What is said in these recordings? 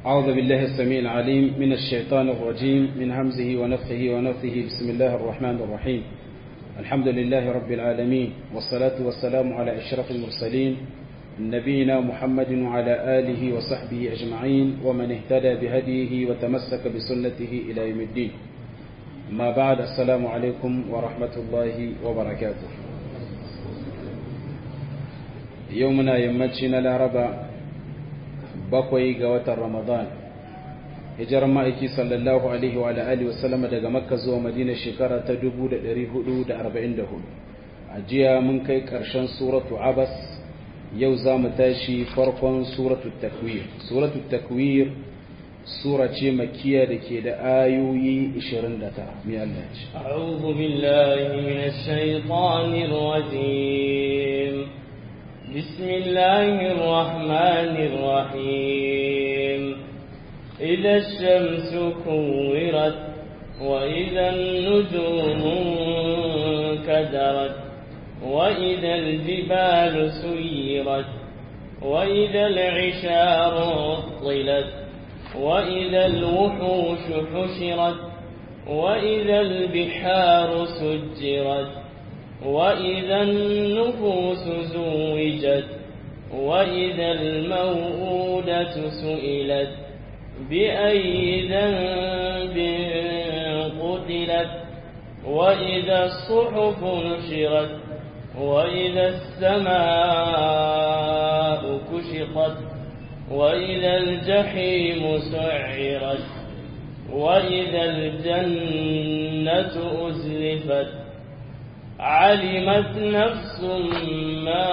أعوذ بالله السميع العليم من الشيطان الرجيم من همزه ونفخه ونفثه بسم الله الرحمن الرحيم الحمد لله رب العالمين والصلاة والسلام على أشرف المرسلين نبينا محمد وعلى آله وصحبه أجمعين ومن اهتدى بهديه وتمسك بسنته إلى يوم الدين ما بعد السلام عليكم ورحمة الله وبركاته يومنا يمتشنا لاربا bakwai ga watan Ramadan hijirar ma'aiki sallallahu alaihi wa alihi wa sallama daga makka zuwa madina shekara ta 1444 a jiya mun kai ƙarshen suratu abas yau za mu tashi farkon suratu takwir suratu takwir sura ce makiya da ke da ayoyi 29 mai Allah ce أعوذ بالله من الشيطان الرجيم بسم الله الرحمن الرحيم إذا الشمس كورت وإذا النجوم انكدرت وإذا الجبال سيرت وإذا العشار عطلت وإذا الوحوش حشرت وإذا البحار سجرت وإذا النفوس زوجت وإذا الموءودة سئلت بأي ذنب قتلت وإذا الصحف نشرت وإذا السماء كشطت وإذا الجحيم سعرت وإذا الجنة أزلفت علمت نفس ما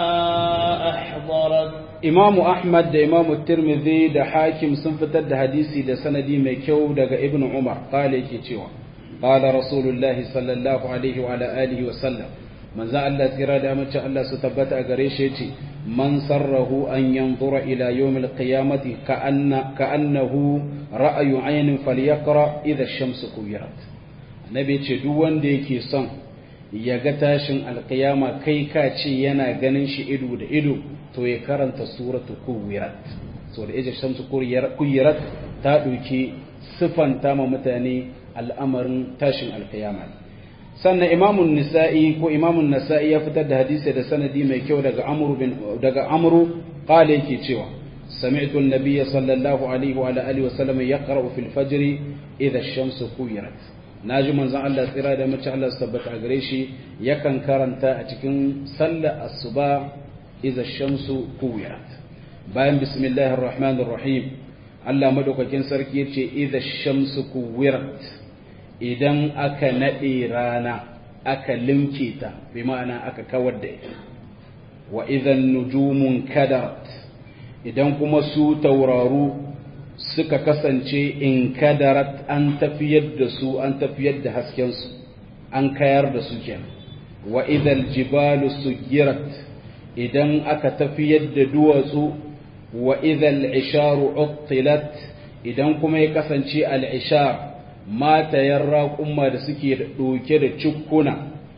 أحضرت Imamu Ahmad da Imamu Tirmidhi da Hakim sun fitar da hadisi da sanadi mai kyau daga Ibn Umar kale yake cewa qala Rasulullahi sallallahu alaihi wa alihi wa sallam manzo Allah tsira da mace Allah su tabbata a gare shi yace man sarrahu an yanzura ila yawmil qiyamati ka anna ka annahu ra'ayu aynin falyaqra idha ash-shamsu kuwirat annabi yace duk wanda yake son ya ga tashin alkiyama kai ka ce yana ganin shi ido da ido to ya karanta suratu kuwirat so da ijir shamsu kuwirat ta ɗauki siffanta ma mutane al'amarin tashin alkiyama sannan imamun nisa'i ko imamun nasa'i ya fitar da hadisi da sanadi mai kyau daga amru bin daga amru qala yake cewa سمعت النبي صلى الله عليه وعلى اله وسلم يقرأ في الفجر إذا الشمس كورت na ji manzon Allah tsira da mace Allah su tabbata a gare shi yakan karanta a cikin sallar asuba iza shamsu kuwirat bayan bismillahir rahmanir rahim Allah madaukakin sarki yace iza shamsu kuwirat idan aka nade rana aka limke ta bi ma'ana aka kawar da ita wa idan nujumun kadarat idan kuma su tauraru suka kasance in kadarat an tafiyar da su an tafiyar da haskensu an kayar da su kenan wa idal jibalu sugirat idan aka tafiyar da duwatsu wa idal isharu uttilat idan kuma ya kasance al ishar matayen raƙumma da suke ɗauke da cikkuna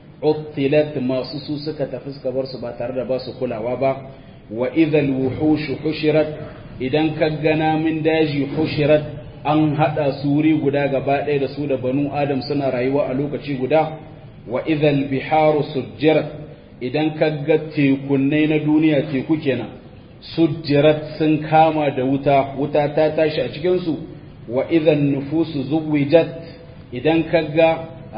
uttilat masu su suka tafi suka bar su ba tare da ba su kulawa ba wa idal wuhushu hushirat idan ka gana min daji hushirat an haɗa su wuri guda gaba ɗaya da su da banu adam suna rayuwa a lokaci guda wa idhal biharu sujjirat idan ka ga tekunnai na duniya teku kenan sujjirat sun kama da wuta wuta ta tashi a cikinsu wa idan nufusu zuwijat idan ka ga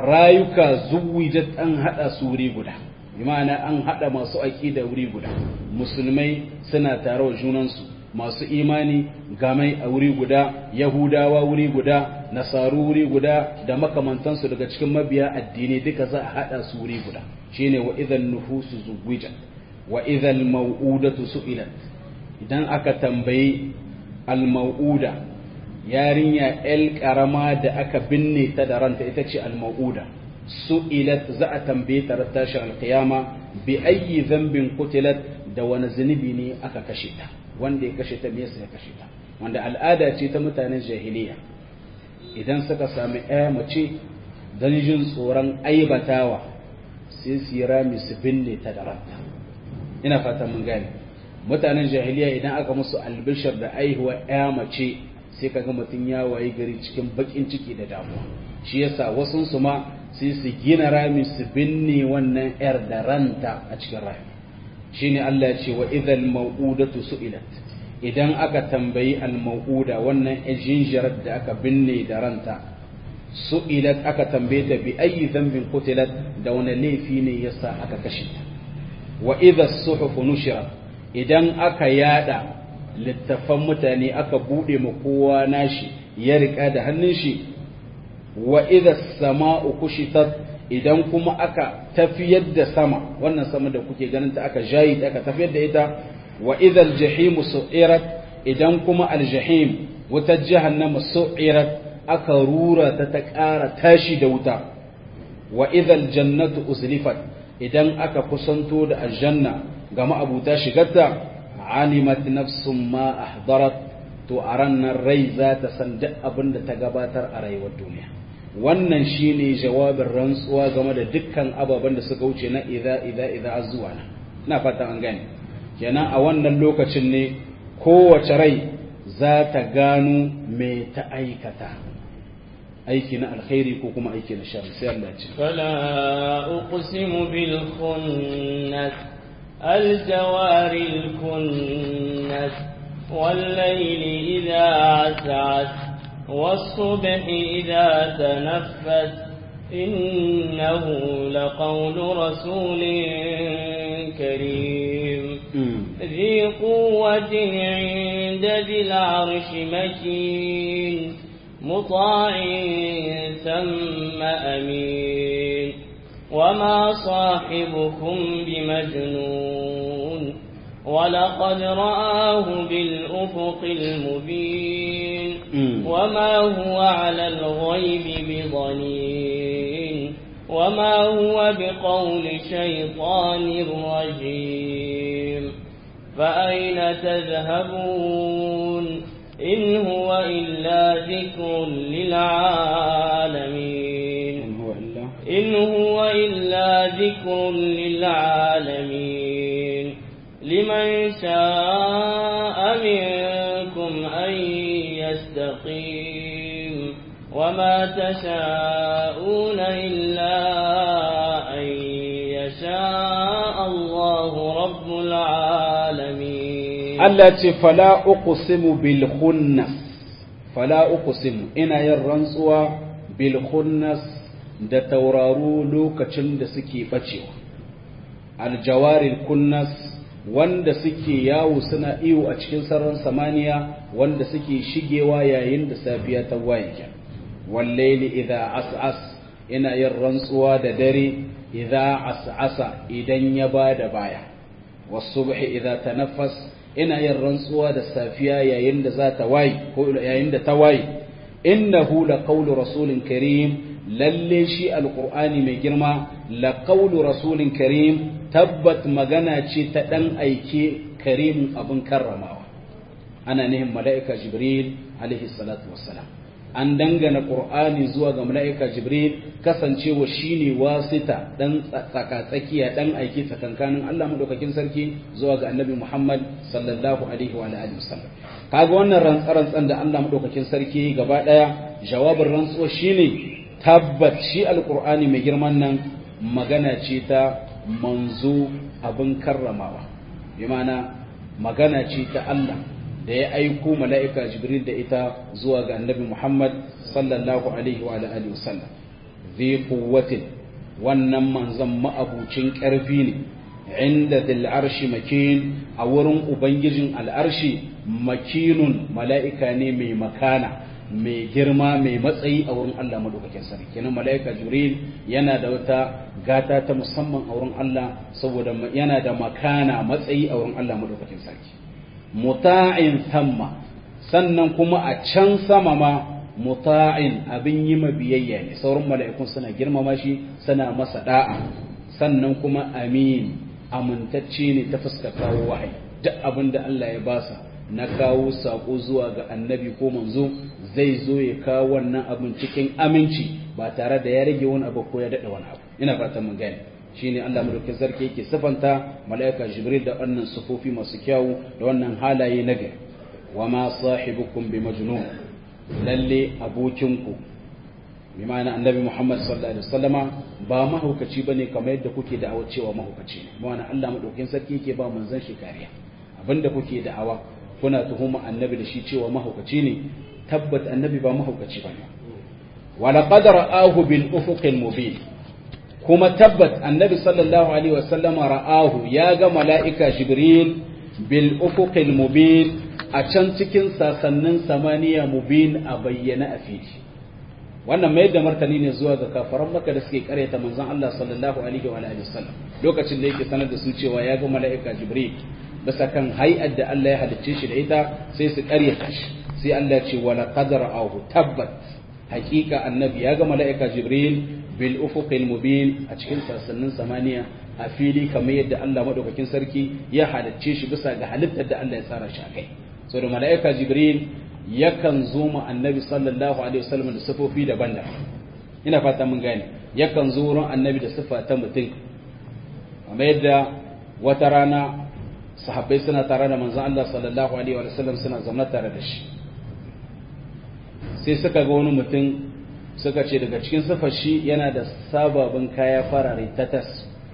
rayuka zuwijat an haɗa su wuri guda bi ma'ana an haɗa masu aƙida wuri guda musulmai suna tare wa junansu masu imani gamai a wuri guda yahudawa wuri guda nasaru wuri guda da makamantansu daga cikin mabiya addini duka za a haɗa su wuri guda shine wa idan nufusu zuwija wa idan mau'udatu su'ilat idan aka tambayi al-mau'uda yarinya el karama da aka binne ta da ranta ita ce al-mau'uda su'ilat za a tambaye ta tashi al-qiyama bi ayyi dhanbin qutilat da wani zunubi ne aka kashe ta wanda ya kashe ta me yasa ya kashe ta wanda al'ada ce ta mutanen jahiliya idan suka sami ɗaya mace don jin tsoron aibatawa sai su yi rami su binne ta da ranta ina fata mun gane mutanen jahiliya idan aka musu albishir da aihuwa ya mace sai kaga mutum ya waye gari cikin bakin ciki da damuwa shi yasa wasun su ma sai su gina rami su binne wannan yar da ranta a cikin rami shine Allah ya ce wa idhal mau'udatu su'ilat idan aka tambayi al mau'uda wannan jinjirar da aka binne da ranta su'ilat aka tambaye ta bi ayi dhanbin qutilat da wani laifi ne yasa aka kashe ta wa idha as-suhuf nushirat idan aka yada littafan mutane aka bude ma kowa nashi ya rika da hannun shi wa idha as-sama'u kushitat idan kuma aka tafiyar da sama wannan sama da kuke ganin ta aka jayi aka tafiyar da ita wa idha al-jahim su'irat idan kuma al-jahim wata jahannama su'irat aka rura ta ta ƙara tashi da wuta wa idhal jannatu uzlifat idan aka kusanto da aljanna ga ma'abuta shigarta alimat nafsun ma ahdarat to a ranar rai za ta san duk abin da ta gabatar a rayuwar duniya wannan shine jawabin rantsuwa game da dukkan ababen da suka wuce na idza idza idza zuwa na ina fatan an gane kenan a wannan lokacin ne kowace rai za ta gano me ta aikata aiki na alkhairi ko kuma aiki na sharri sai Allah ce fala uqsimu bil khunnas al jawaril kunnas wal layli idha as'as was subhi idha tanaffas innahu laqawlu rasulin karim ذي قوة عند ذي العرش مكين مطاع ثم أمين وما صاحبكم بمجنون ولقد رآه بالأفق المبين وما هو على الغيب بضنين وما هو بقول شيطان رجيم فأين تذهبون إن هو إلا ذكر للعالمين إن هو إلا إن هو إلا ذكر للعالمين لمن شاء منكم أن يستقيم وما تشاءون إلا أن يشاء الله رب العالمين Allah ce fala uqsimu bil khunnas fala uqsimu ina yin rantsuwa bil khunnas da tauraru lokacin da suke bacewa aljawaril kunnas wanda suke yawo suna iyo a cikin sararin samaniya wanda suke shigewa yayin da safiya ta waye wallaili idza as'as ina yin rantsuwa da dare idza as'asa idan ya bada baya wasubhi idza tanaffas ina yin rantsuwa da safiya yayin da za ta waye ko yayin da ta waye innahu laqawlu rasulin karim lalle shi alqur'ani mai girma laqawlu rasulin karim tabbat magana ce ta dan aike karim abin karramawa ana nihin mala'ika jibril alaihi salatu wassalam an dangana qur'ani zuwa ga mala'ika jibril kasancewa shine wasita dan tsakatsakiya dan aiki tsakankanin Allah madaukakin sarki zuwa ga annabi Muhammad sallallahu alaihi wa alihi wasallam kaga wannan rantsarantsan da Allah madaukakin sarki gaba daya jawabin rantsuwa shine tabbat shi alqur'ani mai girman nan magana ce ta manzo abin karramawa bi ma'ana magana ce ta Allah da ya aiko mala'ika jibril da ita zuwa ga annabi Muhammad sallallahu alaihi wa alihi wasallam zai kuwatin wannan manzon ma'abucin ƙarfi ne inda dil arshi makin a wurin ubangijin al'arshi makinun mala'ika ne mai makana mai girma mai matsayi a wurin Allah madaukakin sarki kenan mala'ika jibril yana da wata gata ta musamman a wurin Allah saboda yana da makana matsayi a wurin Allah madaukakin sarki muta'in thamma sannan kuma a can sama ma muta'in abin yi biyayya ne sauran mala'ikun suna girmama shi suna masa da'a sannan kuma amin amintacce ne ta fuskar kawo wahayi duk abin da Allah ya basa na kawo sako zuwa ga annabi ko manzo zai zo ya kawo wannan abin cikin aminci ba tare da ya rage wani abu ko ya daɗa wani abu ina fatan mun gane shine Allah madaukakin sarki yake sifanta mala'ika Jibril da wannan sufofi masu kyawu da wannan halaye na gari wa ma sahibukum bi majnun lalle abokinku bi ma'ana annabi Muhammad sallallahu alaihi wasallama ba mahaukaci bane kamar yadda kuke da'awa cewa mahaukaci ne ma'ana Allah madaukin sarki yake ba manzon shi kariya abinda kuke da'awa kuna tuhuma annabi da shi cewa mahaukaci ne tabbat annabi ba mahaukaci bane wala qad ra'ahu bil ufuqil mubin kuma tabbat annabi sallallahu alaihi wasallama ra'ahu ya ga mala'ika jibril bil ufuqil mubin a can cikin sasannin samaniya mubin a bayyana a fili wannan mai da martani ne zuwa ga kafaran maka da suke karyata manzon Allah sallallahu alaihi wa alihi wasallam lokacin da yake sanar da su cewa ya ga mala'ika jibril bisa kan hay'ar da Allah ya halicce shi da ita sai su karyata shi sai Allah ya ce wala qadara ahu tabbat hakika annabi ya ga mala'ika jibril bil ufuqil mubin a cikin sassanin samaniya a fili kamar yadda Allah madaukakin sarki ya halicce shi bisa ga halittar da Allah ya tsara shi a kai so da mala'ika jibril yakan zo ma annabi sallallahu alaihi wasallam da sifofi daban-daban ina fata mun gane yakan zo wurin annabi da sifa ta mutum kamar yadda wata rana sahabbai suna tare da manzon Allah sallallahu alaihi wasallam suna zama tare da shi sai suka ga wani mutum suka ce daga cikin sifar shi yana da sababin kaya farare tatas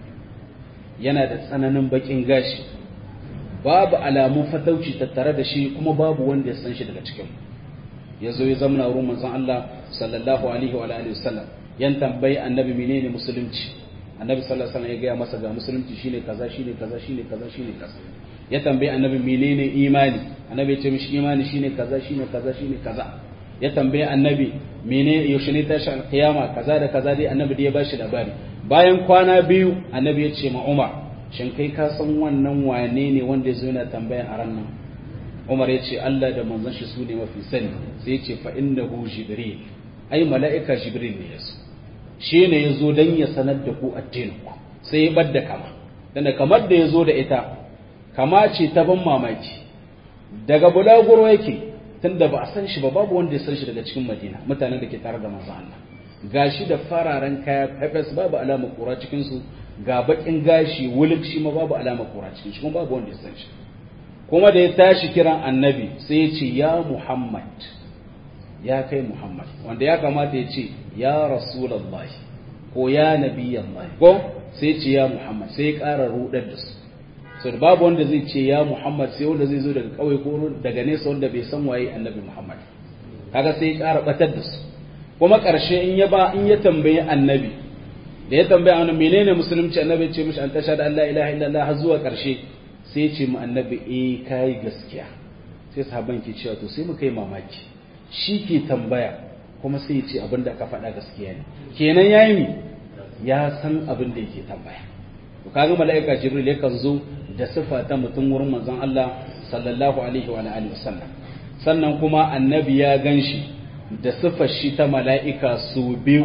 yana da tsananin bakin gashi babu alamun fatauci tattare da shi kuma babu wanda ya san shi daga cikin ya zo ya zamana wurin manzon Allah sallallahu alaihi wa alihi wasallam yan tambayi annabi menene musulunci annabi sallallahu alaihi wasallam ya gaya masa ga musulunci shine kaza shine kaza shine kaza shine kaza ya tambayi annabi menene imani annabi ya ce mishi imani shine kaza shine kaza shine kaza ya tambayi annabi mene yaushe ne tashi alkiyama kaza da kaza dai annabi da ya bashi labari bayan kwana biyu annabi ya ce ma Umar shin kai ka san wannan wane ne wanda yazo yana tambaya a ran nan Umar ya ce Allah da manzon shi su ne mafi sani sai ya ce fa innahu jibril ai mala'ika jibril ne yazo shi ne yazo dan ya sanar da ku addinin ku sai ya badda kama dan kamar da yazo da ita kama ce ta ban mamaki daga bulaguro yake tunda ba a san shi ba babu wanda ya san shi daga cikin Madina mutanen da ke tare da manzon Allah gashi da fararen kaya pepes babu alama kura cikin su ga bakin gashi wuluk shi ma babu alama kura cikin shi kuma babu wanda ya san shi kuma da ya tashi kiran annabi sai ya ce ya Muhammad ya kai Muhammad wanda ya kamata ya ce ya Rasulullahi ko ya Nabiyallahi ko sai ya ce ya Muhammad sai ya ƙara rudar da su so babu wanda zai ce ya Muhammad sai wanda zai zo daga kauye ko daga nesa wanda bai san waye annabi Muhammad kaga sai ya ƙara batar da su kuma ƙarshe in ya ba in ya tambayi annabi da ya tambaya annabi menene musulunci annabi ya ce mishi an tashhadu an la ilaha illallah har zuwa ƙarshe sai ya ce mu annabi eh kai gaskiya sai sahabban ke cewa to sai mu kai mamaki shi ke tambaya kuma sai ya ce abin da ka faɗa gaskiya ne kenan yayi mi ya san abin da yake tambaya to kaga mala'ika jibril yakan zo da sifa ta mutum wurin manzon Allah sallallahu alaihi wa alihi wasallam sannan kuma annabi ya ganshi da sifar shi ta mala'ika su biyu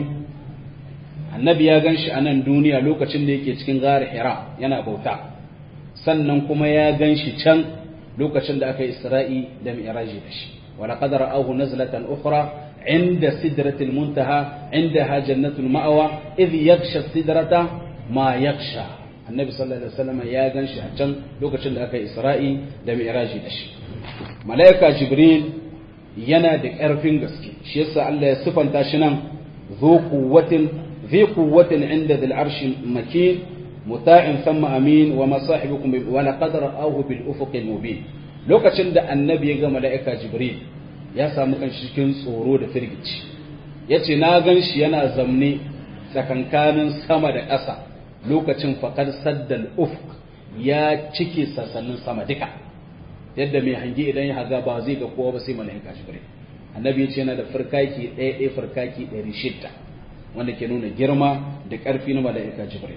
annabi ya ganshi a nan duniya lokacin da yake cikin gari hira yana bauta sannan kuma ya ganshi can lokacin da aka yi isra'i da mi'raji da shi wa laqad ra'ahu nazlatan ukhra عند سدرة المنتهى عندها جنة المأوى إذ يغشى السدرة ما يغشى النبي صلى الله عليه وسلم يا غنشي a can lokacin da aka Isra'i da Mi'raji da shi malaika Jibril yana da ƙarfin gaske shi yasa Allah ya sifanta shi nan zu quwwatin fi quwwatin inda dhil arshi makin muta'in thumma amin wa ma sahibukum wa laqad ra'ahu bil ufuqil mubin lokacin da annabi ya ga malaika Jibril ya samu kan cikin tsoro da firgici ya ce na gan shi yana zamne tsakankanin sama da ƙasa lokacin faƙar saddal ufk ya cike sassanin sama duka yadda mai hangi idan ya haga ba zai ga kowa ba sai mala'ika jibril annabi ya ce yana da farkaki ɗaya ɗaya farkaki ɗari shidda wanda ke nuna girma da ƙarfi na mala'ika jibril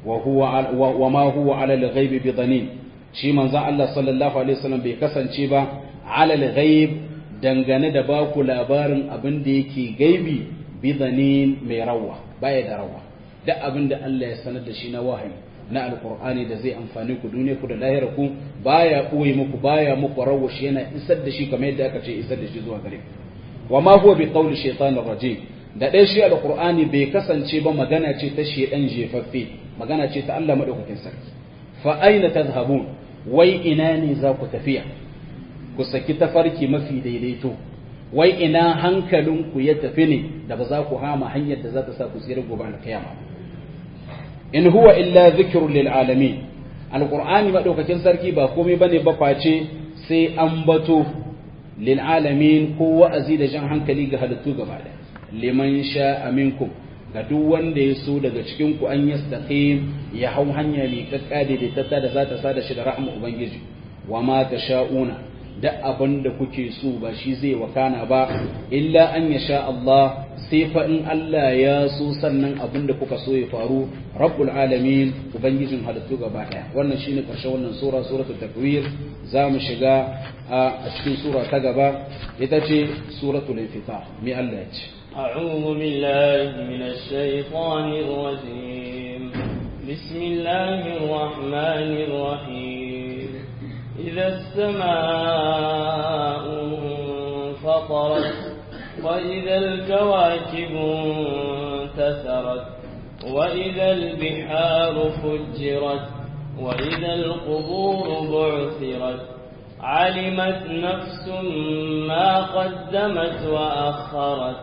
wa ma huwa ala al-ghaibi bi dhanin shi manzon Allah sallallahu alaihi wasallam bai kasance ba ala al-ghaib dangane da ba ku labarin abin da yake gaibi bizanin mai rawa baya da rawa duk abin da Allah ya sanar da shi na wahayi na alkur'ani da zai amfani ku duniya ku da lahira ku baya ɓoye muku baya muku rawa shi yana isar da shi kamar yadda aka ce isar da shi zuwa gare ku wa ma huwa bi qawli shaytanir rajim da dai shi alkur'ani bai kasance ba magana ce ta shedan jefaffe magana ce ta Allah madaukakin sarki fa aina tadhhabun wai ina ne za ku tafiya ku saki tafarki mafi daidaito wai ina hankalinku ya tafi ne da ba za ku hama hanyar da za ta sa ku tsira gobe alkiyama in huwa illa zikrun lil alamin alqur'ani madaukakin sarki ba komai bane ba face sai an bato lil alamin ko wa'azi da jan hankali ga halittu gaba da liman sha'a minkum ga duk wanda ya so daga cikin ku an yastaqim ya hau hanya mai kakkade da tatta da za ta sada shi da rahmu ubangiji wa ma tasha'una da abin da kuke so ba shi zai wakana ba illa an ya sha Allah sai fa in Allah ya so sannan abin da kuka so ya faru rabbul alamin ubangijin halittu gaba daya wannan shine karshen wannan sura suratul takwir za mu shiga a cikin sura ta gaba ita ce suratul infitar me Allah ya ce أعوذ بالله من الشيطان الرجيم بسم الله الرحمن الرحيم إذا السماء انفطرت وإذا الكواكب انتثرت وإذا البحار فجرت وإذا القبور بعثرت علمت نفس ما قدمت وأخرت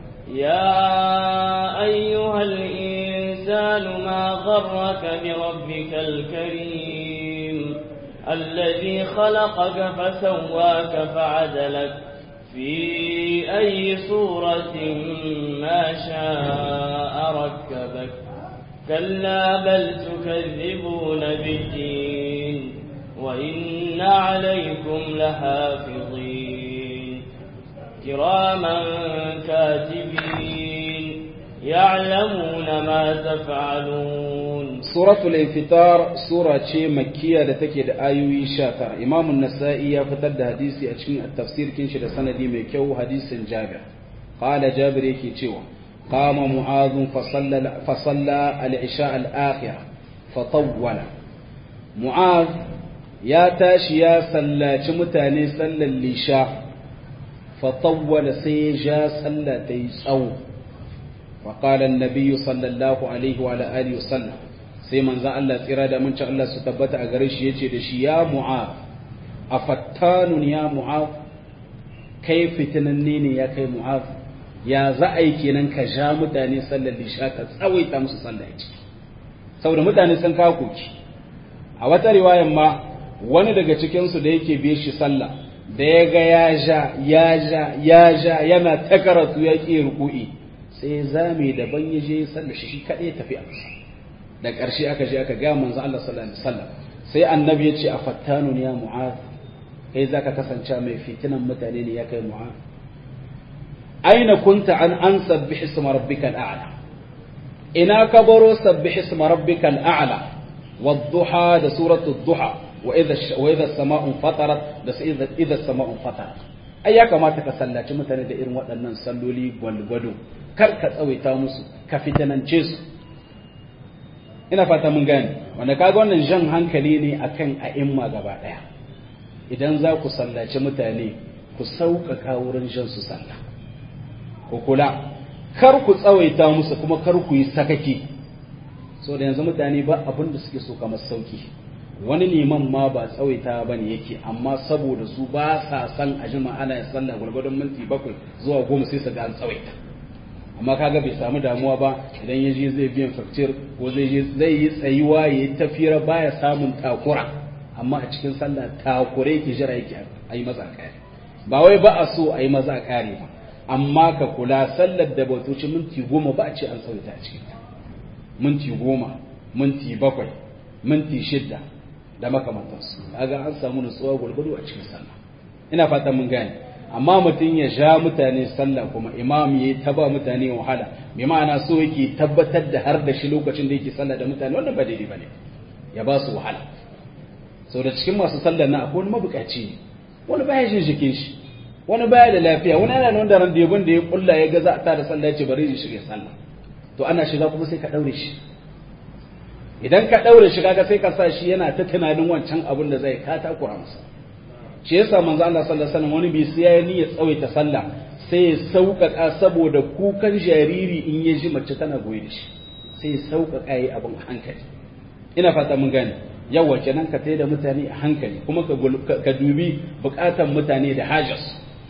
يا أيها الإنسان ما غرك بربك الكريم الذي خلقك فسواك فعدلك في أي صورة ما شاء ركبك كلا بل تكذبون بالدين وإن عليكم لحافظين كراما كاتبين يعلمون ما تفعلون suratul infitar sura ce makkiya da take da ayoyi 19 imam an-nasa'i ya fitar da hadisi a cikin tafsir kin shi da sanadi mai kyau hadisin jabir qala jabir yake cewa qama mu'adh fa salla fa salla al-isha al-akhirah fa tawwala mu'adh ya tashi ya sallaci mutane sallar lisha fa tawwala sai ya ja sallah ta yi tsawo وقال النبي صلى الله عليه وعلى آله وسلم sai manzan Allah tsira da mun Allah su tabbata a gare shi yace da shi ya mu'af afattanun ya mu'af kai fitinanne ne ya kai mu'af ya za a yi kenan ka ja mutane sallar lisha ka tsawaita musu sallah ya saboda mutane sun kawo koki a wata riwayan ma wani daga cikinsu da yake biye shi sallah da ya ga ya ja ya ja ya ja yana ta karatu ya ƙi ruku'i sai zame daban ya je sallar shi kaɗai tafi a kusa da ƙarshe aka je aka gaya manzo Allah sallallahu alaihi wasallam sai annabi ya ce a fattanun ya mu'az kai zaka kasance mai fitinan mutane ne ya kai mu'az aina kunta an an sabbih isma rabbika al'ala ina ka baro sabbih isma rabbika al'ala wadduha da suratu duha wa idha wa idha as-sama'u fatarat da idha idha as-sama'u fatarat ai ya kamata ka sallaci mutane da irin waɗannan salloli gwalgwado kar ka tsawaita musu ka fitanance su ina fata mun gane wanda kaga wannan jan hankali ne akan a'imma gaba daya idan za ku sallaci mutane ku sauƙaƙa wurin jan su sallah ku kula kar ku tsawaita musu kuma kar ku yi sakaki so da yanzu mutane ba abin da suke so kamar sauki wani liman ma ba tsawaita ba ne yake amma saboda su ba sa san a jima ana yin sallah gwargwadon minti bakwai zuwa goma sai su ga an tsawaita amma kaga bai samu damuwa ba idan ya je zai biyan faktir ko zai je zai yi tsayuwa ya yi tafiyar baya samun takura amma a cikin sallah takure yake jira yake a yi maza kare ba wai ba a so a yi maza kare ba amma ka kula sallar da bautoci minti goma ba a ce an tsawaita a cikin ta minti goma minti bakwai minti shidda da makamantansu kaga an samu nutsuwa gwargwado a cikin sallah ina fatan mun gane amma mutum ya sha mutane sallah kuma imam ya ta ba mutane wahala bi ma'ana so yake tabbatar da har da shi lokacin da yake sallah da mutane wannan ba daidai bane ya ba su wahala sau da cikin masu sallar na akwai wani mabukaci wani baya jin jikin shi wani baya da lafiya wani yana nan da ran da da ya kulla ya ga za a ta da sallah ya ce bari ya shiga sallah to ana shiga kuma sai ka daure shi idan ka daure shi kaga sai ka sa shi yana ta tunanin wancan abin da zai ka takura masa shi yasa manzo Allah sallallahu alaihi wasallam wani bai sai ya niyya tsawaita sallah sai ya sauƙaƙa saboda kukan jariri in ya ji mace tana goye da shi sai ya sauƙaƙa yi abin hankali ina fata mun gane yawa kenan ka tai da mutane a hankali kuma ka dubi bukatan mutane da hajas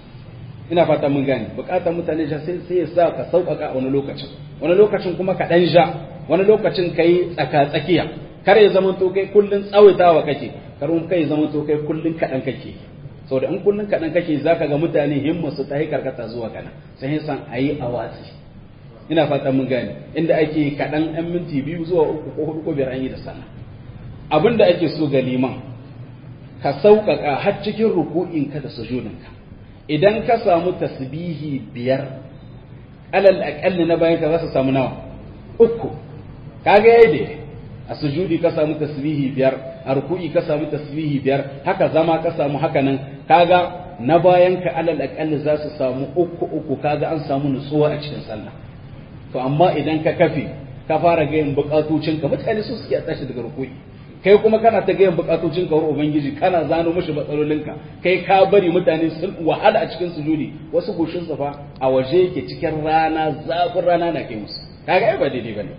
ina fata mun gane bukatan mutane da sai sai ya sa ka sauƙaƙa a wani lokacin wani lokacin kuma ka dan ja wani lokacin kai tsaka tsakiya kar ya zama to kai kullun tsawaitawa kake kar mun kai zama to kai kullun kadan kake saboda in kullun kadan kake zaka ga mutane himma su ta yi karkata zuwa kana sai san ayi awasi ina fata mun gane inda ake kadan ɗan minti biyu zuwa uku ko hudu ko biyar an yi da sallah abin da ake so ga liman ka sauƙaƙa har cikin ruku'inka da sujudinka idan ka samu tasbihi biyar alal aƙalli na bayan ka za su samu nawa uku kaga yayi a sujudi ka samu tasbihi biyar a ruku'i ka samu tasbihi biyar haka zama ka samu haka nan kaga na bayan ka alal aƙalli za su samu uku uku kaga an samu nutsuwa a cikin sallah to amma idan ka kafe ka fara gayin bukatocinka mutane su suke tashi daga ruku'i kai kuma kana ta gayan bukatocin ka wurin ubangiji kana zano mishi matsalolinka kai ka bari mutane sun wahala a cikin sujudi wasu goshin fa a waje yake cikin rana zafin rana na kai musu kaga ai ba daidai bane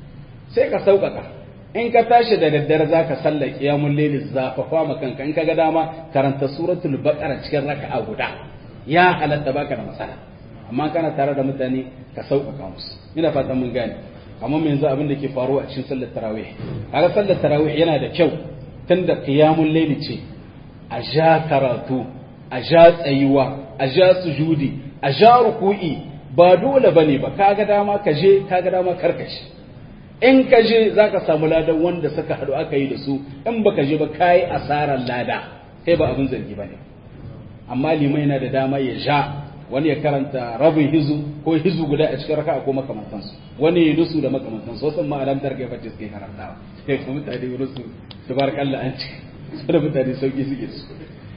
sai ka sauƙaƙa in ka tashi da daddare zaka sallar qiyamul layli zafafa ma kanka in kaga dama karanta suratul baqara cikin raka'a guda ya halatta baka da matsala amma kana tare da mutane ka sauƙaƙa musu ina fatan mun gane amma mai yanzu abin da ke faruwa a cikin sallar tarawih kaga sallar tarawih yana da kyau tunda qiyamul layli ce a ja karatu a ja tsayuwa a ja sujudi a ja ruku'i ba dole bane ba kaga dama ka je kaga dama karkace in ka je zaka samu ladan wanda suka hadu aka yi da su in baka je ba kai asarar lada kai ba abin zargi bane amma limai yana da dama ya ja wani ya karanta rabin hizu ko hizu guda a cikin raka'a ko makamantansu wani ya nusu da makamantansu wasu ma alam tarke fa suke karantawa sai kuma mutane nusu tabarakallah an ci su da mutane sauki suke su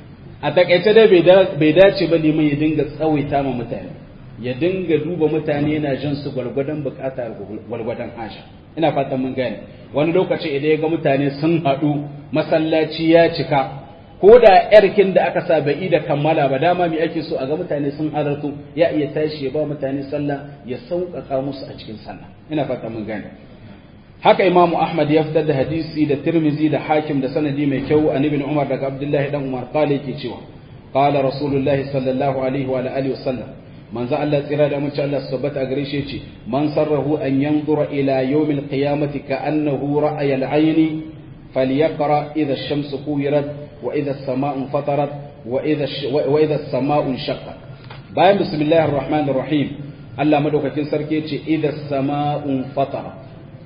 a takaice dai bai dace ba liman ya dinga tsawaita ma mutane ya dinga duba mutane yana jan su gwargwadon bukata gwargwadon asha ina fatan mun gane wani lokaci idan ya ga mutane sun haɗu masallaci ya cika ko da yarkin da aka sa bai da kammala ba dama me ake so a ga mutane sun halartu ya iya tashi ya ba mutane sallah ya sauƙaƙa musu a cikin sallah ina fata mun gane haka imamu ahmad ya fitar da hadisi da tirmizi da hakim da sanadi mai kyau an ibn umar daga abdullahi dan umar qala yake cewa qala rasulullahi sallallahu alaihi wa alihi wasallam manzo Allah tsira da mun Allah tabbata gare shi yace man sarrahu an yanzura ila yawmil qiyamati ka annahu ra'aya al-ayni falyaqra idha ash-shamsu kuwirat وإذا السماء انفطرت وإذا وإذا السماء انشقت bayan bismillahir rahmanir rahim Allah madaukakin sarki yace idza sama'un fatara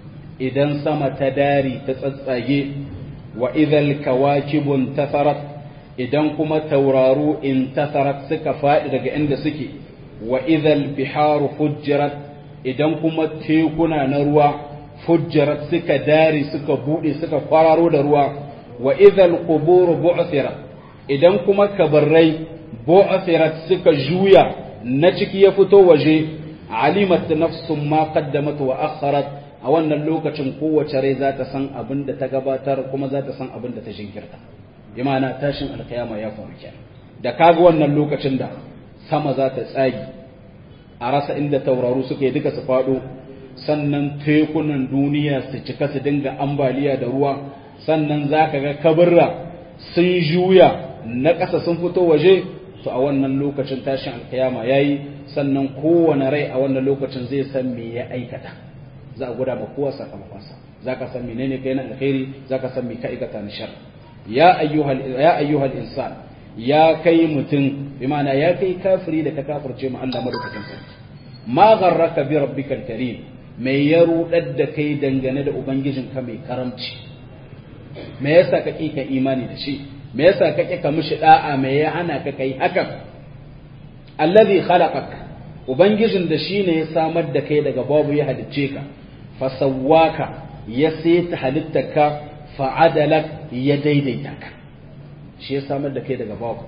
idan sama ta dari ta tsatsage wa idhal kawakibun tafarat idan kuma tauraru in tafarat suka faɗi daga inda suke wa idhal biharu fujjirat idan kuma tekuna na ruwa fujjirat suka dari suka bude suka kwararo da ruwa wa idhal qubur bu'thirat idan kuma kabarrai bu'thirat suka juya na ciki ya fito waje alimat nafsum ma qaddamat wa akharat a wannan lokacin kowace rai za ta san abin da ta gabatar kuma za ta san abin da ta jinkirta bi ma'ana tashin alkiyama ya faru kenan da kaga wannan lokacin da sama za ta tsagi a rasa inda tauraru suke duka su faɗo sannan tekunan duniya su cika su dinga ambaliya da ruwa sannan za ka ga kabarra sun juya na ƙasa sun fito waje to a wannan lokacin tashin alkiyama ya yi sannan kowane rai a wannan lokacin zai san me ya aikata za a guda ma kowa sakamakonsa za ka san menene kai na alkhairi za ka san me ka aikata na shar ya ayyuhal ya ayyuhal insan ya kai mutum bi ma'ana ya kai kafiri da ka kafirce mu Allah madaukakin sarki ma gharraka bi rabbikal karim mai ya rudar da kai dangane da ubangijinka mai karamci me yasa kake ka imani da shi me yasa kake ka mishi da'a me ya hana ka kai hakan allazi khalaqak ubangijin da shine ya samar da kai daga babu ya halicce ka fasawwaka ya saita halittarka fa'adalak ya daidaita ka shi ya samar da kai daga babu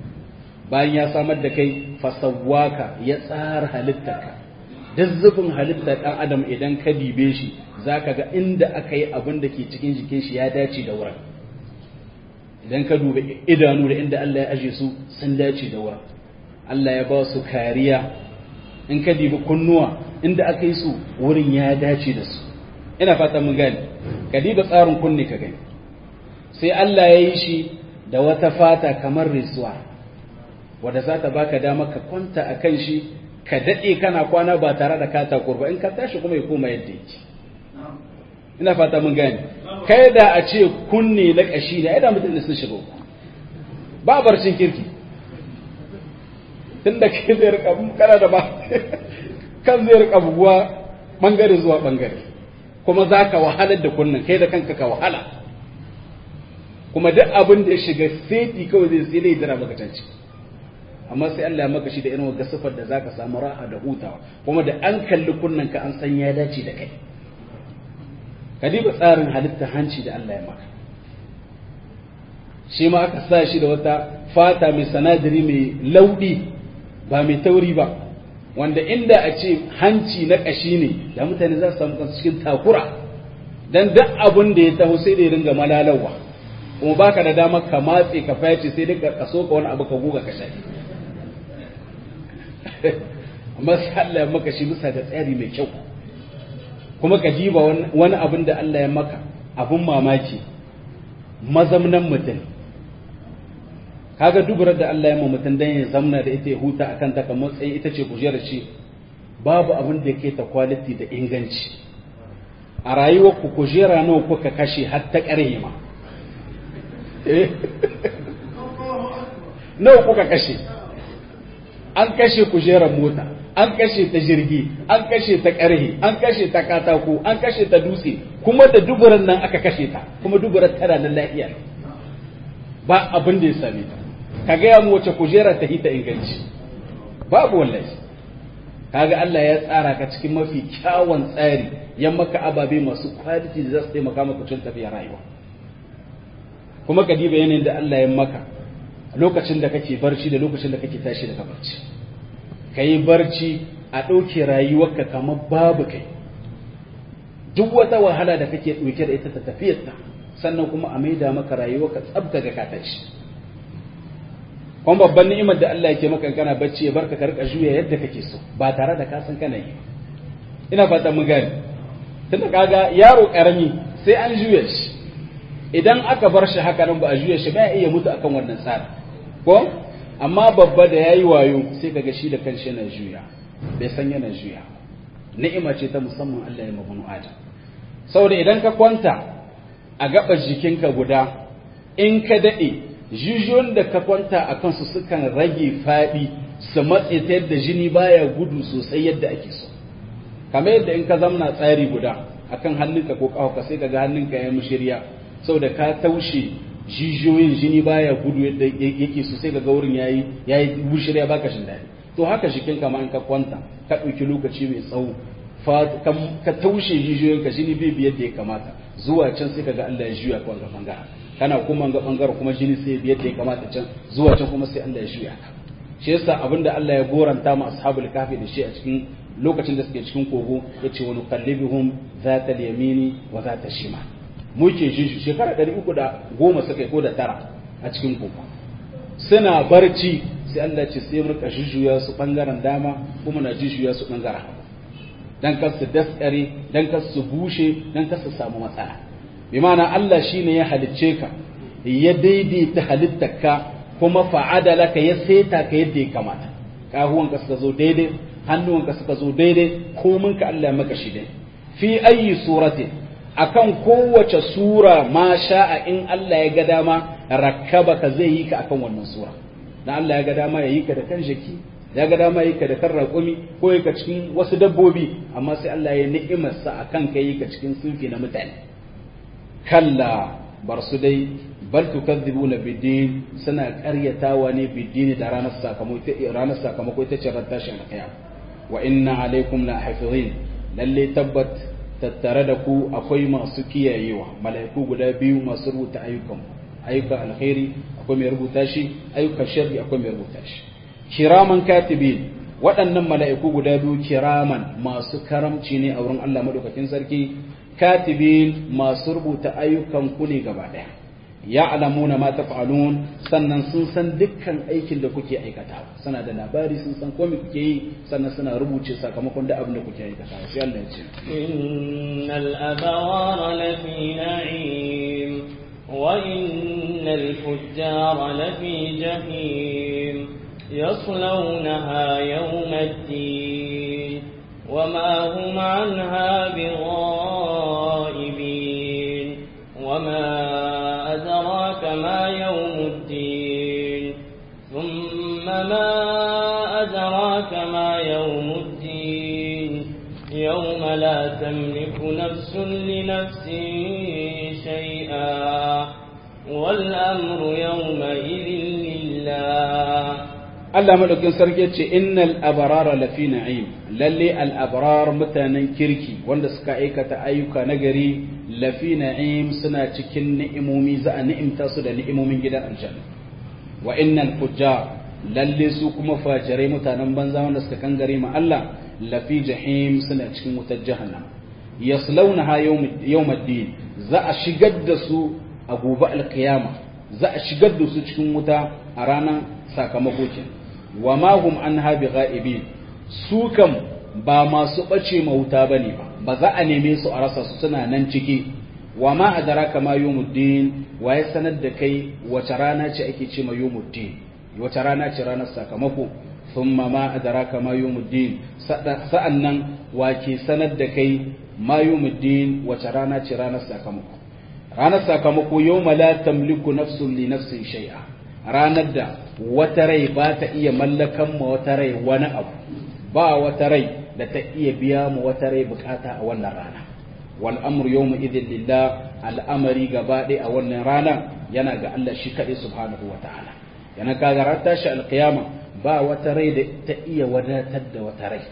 bayan ya samar da kai fasawwaka ya tsara halittarka duk zubin halittar ɗan adam idan ka dibe shi za ka ga inda aka yi abin da ke cikin jikin shi ya dace da wurin idan ka duba idanu da inda Allah ya aje su sun dace da wurin Allah ya ba su kariya in ka dibi kunnuwa inda aka yi su wurin ya dace da su ina fata mun gani ka diba tsarin kunne ka gani sai Allah ya yi shi da wata fata kamar risuwa wadda za ta baka dama ka kwanta a kan shi ka daɗe kana kwana ba tare da kata kurba in ka tashi kuma ya koma yadda yake ina fata mun gane kai da a ce kunne na ƙashi ne ai da mutum sun shiga ba barcin kirki tun da kai zai rika kana da ba kan zai rika buguwa bangare zuwa bangare kuma za ka wahalar da kunnen kai da kanka ka wahala kuma duk abin da ya shiga seti kawai zai sai dai jira maka canci amma sai Allah ya maka shi da irin wata sifar da zaka samu raha da hutawa kuma da an kalli kunnen ka an san ya dace da kai ka diba tsarin halitta hanci da Allah ya maka shi ma aka sa shi da wata fata mai sanadari mai lauɗi ba mai tauri ba wanda inda a ce hanci na ƙashi ne da mutane za su samu kansu cikin takura dan duk abin da ya taho sai da ya ringa malalawa kuma baka da dama ka matse ka fayace sai dai ka kaso ka wani abu ka guga ka shafi amma sai Allah ya maka shi bisa ga tsari mai kyau kuma ka diba wani abin da Allah ya maka abin mamaki mazamnan mutum kaga duburar da Allah ya ma mutum dan ya zamna da ita ya huta akan ta kamar tsaye ita ce kujerar shi babu abin da ke ta quality da inganci a rayuwar ku kujera nawa kuka kashe har ta ƙarhe ma nawa kuka kashe an kashe kujerar mota an kashe ta jirgi an kashe ta ƙarhe an kashe ta katako an kashe ta dutse kuma da duburan nan aka kashe ta kuma duburar tana nan lafiya ba abin da ya same ta ka gaya mu wace kujera ta hita inganci babu wallahi kaga Allah ya tsara ka cikin mafi kyawun tsari ya maka ababe masu quality da za su taimaka maka cikin tafiyar rayuwa kuma ka diba yanayin da Allah ya maka lokacin da kake barci da lokacin da kake tashi daga barci ka yi barci a ɗauke rayuwarka kamar babu kai duk wata wahala da kake ɗauke da ita ta tafiyarta sannan kuma a maida maka rayuwarka tsabta ga ka tashi kuma babban ni'imar da Allah yake maka kana bacci ya barka ka rika juya yadda kake so ba tare da ka san kana yi ina fata mun gane tunda kaga yaro karami sai an juya shi idan aka bar shi haka nan ba a juya shi ba ya iya mutu akan wannan tsari ko amma babba da yayi wayo sai kaga shi da kanshi yana juya bai san yana juya ni'ima ce ta musamman Allah ya mabunu adam saboda idan ka kwanta a gabar jikinka guda in ka dade jijiyoyin da ka kwanta a kansu sukan rage faɗi su matse ta yadda jini baya gudu sosai yadda ake so kamar yadda in ka zamna tsari guda akan hannunka ko ƙafa sai ka ga hannunka ya mushirya saboda ka taushe jijiyoyin jini baya gudu yadda yake so sai ga wurin yayi yayi mushirya baka shin daɗi to haka shikin kama in ka kwanta ka ɗauki lokaci mai tsawo ka taushe jijiyoyinka jini bai biyar da ya kamata zuwa can sai ka ga Allah ya juya ka wanga bangaren kana kuma ga bangaren kuma jini sai biyar da ya kamata can zuwa can kuma sai Allah ya juya ka shi yasa abinda Allah ya goranta ma ashabul kafi da shi a cikin lokacin da suke cikin kogo yace wa nuqallibihum zata al-yamini wa zata shima muke jin shekara 310 suka yi ko da tara a cikin kogo suna barci sai Allah ce sai murka jujjuya su bangaren dama kuma na jujjuya su bangaren hagu dan kar su daskare dan kar su bushe dan kar su samu matsala bi ma'ana Allah shine ya halicce ka ya daidaita halittarka kuma fa'adala ka ya seta ka yadda ya kamata kahuwanka suka zo daidai hannuwanka suka zo daidai komin ka Allah ya maka shi dai fi ayi surati akan kowace sura ma sha'a in Allah ya ga dama rakkaba ka zai yi ka akan wannan sura dan Allah ya ga dama ya yi ka da kan jaki ya ga dama ya yi ka da kan raƙumi ko ya ka cikin wasu dabbobi amma sai Allah ya ni'imarsa akan ka yi ka cikin sunfi na mutane kalla bar su dai bal tukadzibuna bidin suna ƙaryatawa ne bidini da ranar sakamako ranar sakamako ita ce ran tashin alƙiyam wa inna alaikum la hafizin lalle tabbat tattare da ku akwai masu kiyayewa mala'iku guda biyu masu rubuta ayyukan ayyukan alkhairi akwai mai rubuta shi ayyukan sharri akwai mai rubuta shi kiraman katibin waɗannan mala'iku guda biyu kiraman masu karamci ne a wurin Allah madaukakin sarki katibin masu rubuta ayyukan ku ne gaba ɗaya ya'lamuna ma taf'alun sannan sun san dukkan aikin da kuke aikata suna da labari sun san komai kuke yi sannan suna rubuce sakamakon da abin da kuke aikata sai Allah ya ce innal abara lafi na'im وإن الفجار لفي جحيم يصلونها يوم الدين وما هم عنها بغائبين وما أدراك ما يوم الدين ثم ما أدراك ما يوم الدين يوم لا تملك نفس لنفس شيئا والأمر يومئذ لله Allah madaukin sarki ce innal abarara lafi na'im lalle al abrar mutanen kirki wanda suka aikata ayyuka nagari lafi na'im suna cikin ni'imomi za a ni'imta su da ni'imomin gidan aljanna wa innal fujjar lalle su kuma fajirai mutanen banza wanda suka kangare ma Allah lafi jahim suna cikin wutar jahannam yaslaunaha yawmaddin za a shigar da su a gobe alkiyama za a shigar da su cikin wuta a ranar sakamako kenan wa ma hum anha bigha'ibin su kam ba masu bace mauta bane ba ba za a neme su a rasa su suna nan ciki wa ma adraka ma yawmuddin wa ya sanar da kai wace rana ce ake ce ma yawmuddin wace rana ce ranar sakamako thumma ma adraka ma yawmuddin sa'annan wa ke sanar da kai ma yawmuddin wace rana ce ranar sakamako ranar sakamako yawma la tamliku nafsun li nafsin shay'a ranar da wata rai ba ta iya mallakan ma wata rai wani abu ba wata rai da ta iya biya ma wata rai bukata a wannan rana wal amru yawma idhin lillah al'amari gaba ɗaya a wannan rana yana ga Allah shi kaɗai subhanahu wa ta'ala yana kaga ran tashi alqiyama ba wata rai da ta iya wadatar da wata rai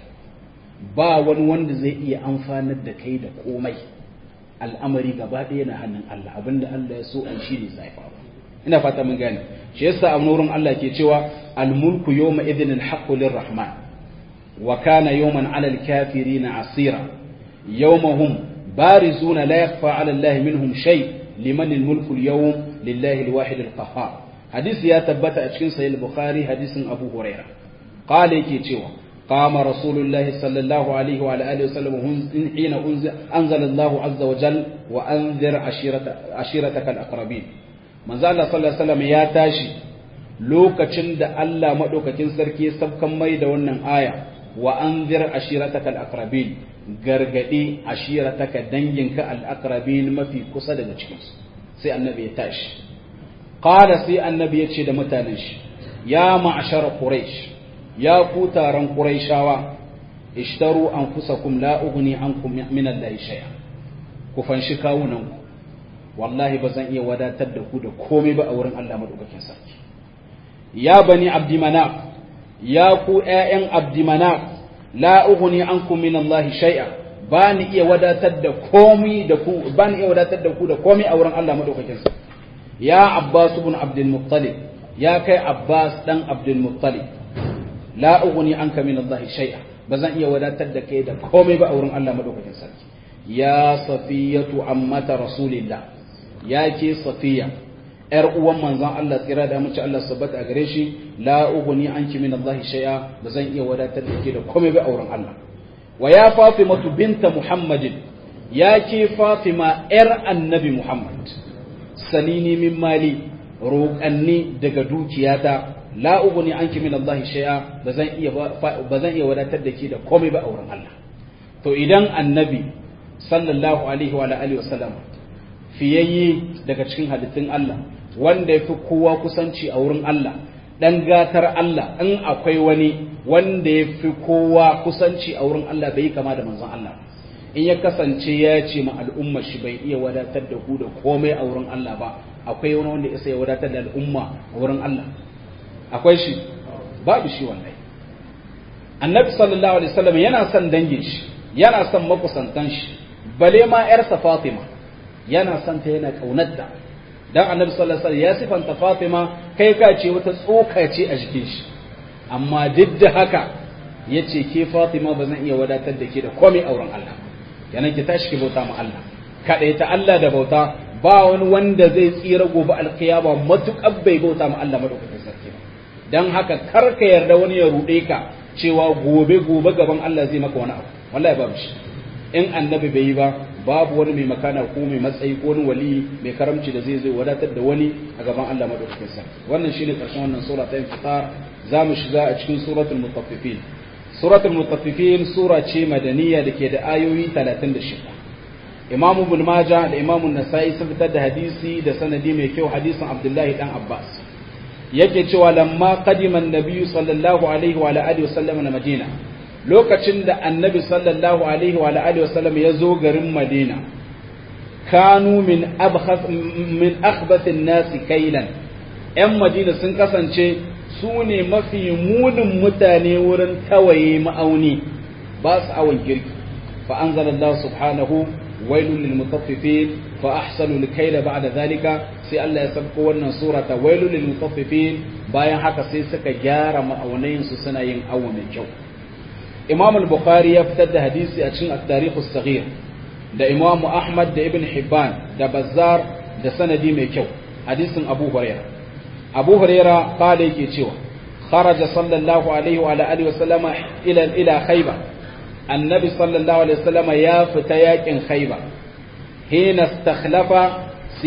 ba wani wanda zai iya amfanar da kai da komai al'amari gaba ɗaya na hannun Allah abinda Allah ya so an shi ne zai faru ina fata mun gane shi yasa a wurin Allah ke cewa al-mulku yawma idhin al-haqqu lir-rahman wa kana yawman 'ala al-kafirin 'asira yawmahum barizuna la yakhfa 'ala Allah minhum shay liman al-mulku al-yawm lillahi al-wahid al-qahhar hadisi ya tabbata a cikin sahih al-bukhari hadisin abu huraira qala yake cewa قام رسول الله صلى الله عليه وعلى آله وسلم حين أنزل الله عز وجل وأنذر عشيرتك الأقربين manzo Allah sallallahu alaihi wasallam ya tashi lokacin da Allah madaukakin sarki sabkan mai da wannan aya wa anzir ashirataka al-aqrabin gargadi ashirataka danginka al-aqrabin mafi kusa daga cikin su sai annabi ya tashi qala sai annabi ya ce da mutanen shi ya ma'ashara quraish ya ku taron quraishawa ishtaru anfusakum la ughni ankum min allahi shay'a ku fanshi kawunan ku wallahi ba zan iya wadatar da ku da komai ba a wurin Allah madaukakin sarki ya bani abdi manaf ya ku ƴaƴan abdi manaf la ughni ankum min Allah shay'a ba ni iya wadatar da komai da ku ba ni iya wadatar da ku da komai a wurin Allah madaukakin sarki ya abbas ibn abdul muttalib ya kai abbas dan abdul muttalib la ughni anka min Allah shay'a ba zan iya wadatar da kai da komai ba a wurin Allah madaukakin sarki ya safiyatu ammata rasulillah ya ke safiya ‘yar uwan manzan Allah tsira da mace Allah sabbata a gare shi la uguni an ki min Allah shay'a ba zan iya wadatar da ke da komai ba auren Allah wa ya Fatima binta Muhammadin ya ke Fatima ‘yar annabi Muhammad salini min mali roƙanni daga dukiyata la uguni an ki min Allah shay'a ba zan iya ba zan iya wadatar da ke da komai ba auren Allah to idan annabi sallallahu alaihi wa alihi wa sallam fiyayye daga cikin halittun Allah wanda ya fi kowa kusanci a wurin Allah ɗan gatar Allah in akwai wani wanda ya fi kowa kusanci a wurin Allah bai kama da manzon Allah in ya kasance ya ce ma al'umma shi bai iya wadatar da ku da komai a wurin Allah ba akwai wani wanda ya wadatar da al'umma a wurin Allah akwai shi babu shi wallahi annabi sallallahu alaihi wasallam yana son dangin shi yana son makusantan shi bale ma yarsa Fatima yana son ta yana kaunarta dan annabi sallallahu alaihi wasallam ya sifanta Fatima kai ka ce wata tsoka ce a jikin shi amma duk da haka yace ke Fatima ba zan iya wadatar da ke da komai auren Allah yana ki tashi ki bauta ma Allah kada ta Allah da bauta ba wani wanda zai tsira gobe alkiyama matukar bai bauta ma Allah madaukakin sarki ba dan haka kar ka yarda wani ya rude ka cewa gobe gobe gaban Allah zai maka wani abu wallahi babu shi in annabi bai yi ba babu wani mai makana ko mai matsayi ko wani wali mai karamci da zai zai wadatar da wani a gaban Allah madaukakin sarki wannan shine karshen wannan sura ta infitar za mu shiga a cikin suratul mutaffifin suratul mutaffifin sura ce madaniya da ke da ayoyi 36 imam ibn majah da imam an-nasa'i sun fitar da hadisi da sanadi mai kyau hadisin abdullahi dan abbas yake cewa lamma qadima an-nabiy sallallahu alaihi wa alihi wasallam na madina lokacin da annabi sallallahu alaihi wa alihi wasallam ya zo garin madina kanu min abkhath min akhbath an-nas kailan yan madina sun kasance su ne mafi munin mutane wurin tawaye ma'auni ba su awon girki fa anzalallahu subhanahu wailul lil mutaffifin fa ahsanu al-kayla ba'da zalika sai Allah ya sabko wannan sura ta wailul lil mutaffifin bayan haka sai suka gyara ma'aunayin su suna yin awo mai kyau Imam al-Bukhari ya fitar da hadisi a cikin at-Tarikh as-Saghir da Imam Ahmad da Ibn Hibban da Bazzar da sanadi mai kyau hadisin Abu Hurairah Abu Hurairah kale yake cewa kharaja sallallahu alaihi wa alihi wa sallama ila ila Khaybar annabi sallallahu alaihi wa sallama ya fita yakin Khaybar hina istakhlafa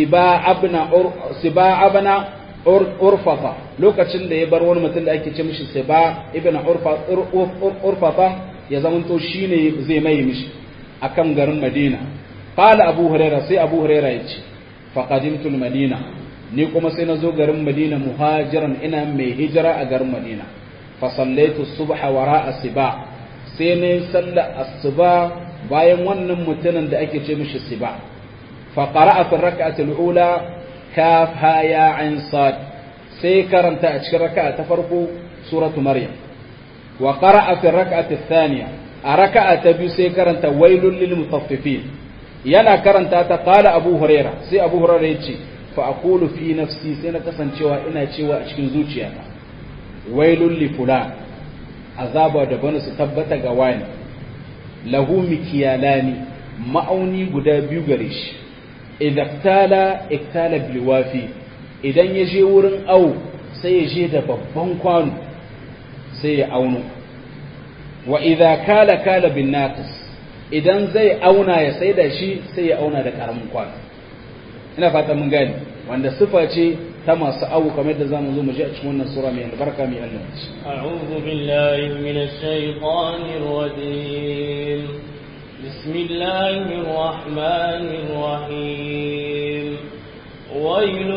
siba abna urfafa lokacin da ya bar wani mutum da ake ce mishi siba ibn urfafa ya zamanto shine zai mai mishi akan garin madina qala abu hurairah sai abu hurairah ya ce faqadimtu madina ni kuma sai na zo garin madina muhajiran ina mai hijira a garin madina fa sallaitu subha wara'a siba sai ne sallar asuba bayan wannan mutumin da ake ce mishi siba فقرأ في الركعة الأولى كاف ها يا عين صاد سي كرنت أشكر ركعة تفرقوا سورة مريم وقرأ في الركعة الثانية أركعة تبي سي كرنت ويل للمطففين يلا كرنت قال أبو هريرة سي أبو هريرة يتشي فأقول في نفسي سينا كسن شوى إنا شوى أشكن زوجي أنا ويل لفلان عذاب ودبنس تبت قواني له مكيالاني ma'auni guda biyu gare shi idaktala iktala bilwafi idan ya je wurin au sai ya je da babban kwano sai ya auno wa idza kala kala bin naqis idan zai auna ya sai da shi sai ya auna da karamin kwano ina fata mun gani wanda sifa ce ta masu awu kamar da zamu zo mu ji a cikin wannan sura mai albarka mai Allah a'udhu billahi minash shaitanir rajim بسم الله الرحمن الرحيم ويل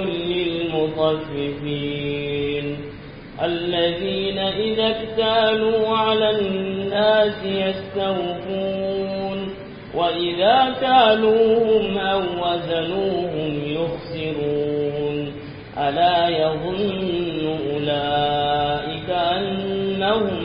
للمطففين الذين إذا اكتالوا على الناس يستوفون وإذا كالوهم أو وزنوهم يخسرون ألا يظن أولئك أنهم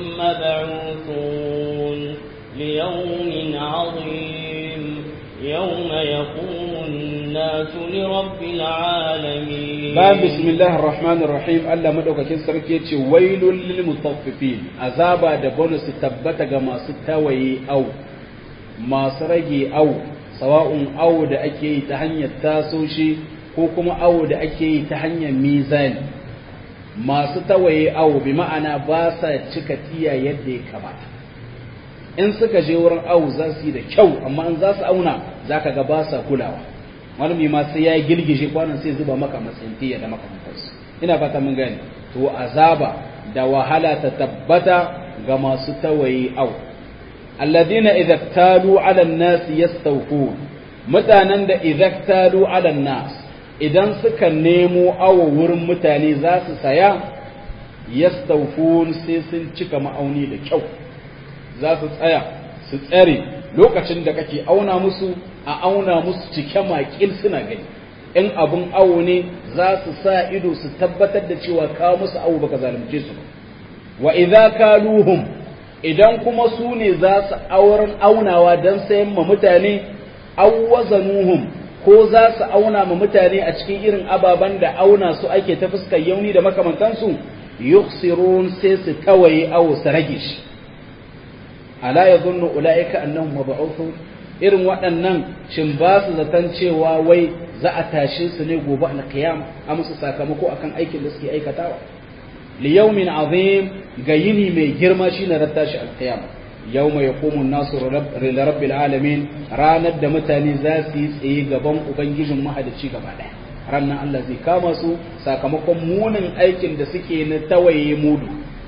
مبعوثون ليوم عظيم يوم يقوم الناس لرب العالمين باب بسم الله الرحمن الرحيم الله مدوكاkin sarki yace wailul lil mutaffifin azaba da bonus tabbata ga masu tawaye au masu rage au sawa'un au da ake yi ta hanyar tasoshi ko kuma au da ake yi ta hanyar mizani masu tawaye au bi ma'ana ba sa cika tiya yadda ya kamata in suka je wurin awu za su yi da kyau amma in za su auna za ka ga ba sa kulawa wani ma sai ya yi girgije kwanan sai zuba maka matsayin tiya da makamantarsu ina fata mun gani to azaba da wahala ta tabbata ga masu tawaye awu alladina idza talu ala an-nas yastawfun mutanen da idza talu ala an-nas idan suka nemo awo wurin mutane za su saya yastawfun sai sun cika ma'auni da kyau za su tsaya su tsare lokacin da kake auna musu a auna musu cike makil suna gani in abun awo ne za su sa ido su tabbatar da cewa kawo musu awo baka zalunce su wa idza kaluhum idan kuma su ne za su auren aunawa don sayan ma mutane awwazanuhum ko za su auna ma mutane a cikin irin ababen da auna su ake ta fuskar yauni da makamantansu yukhsirun sai su tawaye awo su rage shi ala yadhunnu ulaika annahum mab'uthun irin waɗannan shin ba su zaton cewa wai za a tashe su ne gobe alqiyam a musu sakamako akan aikin da suke aikatawa li yawmin azim ga yini mai girma shine ran tashi alqiyama yawma yaqumu an-nasu li rabbil alamin ranar da mutane za su yi tsaye gaban ubangijin mahalicci gaba daya ranar Allah zai kama su sakamakon munin aikin da suke na tawaye mudu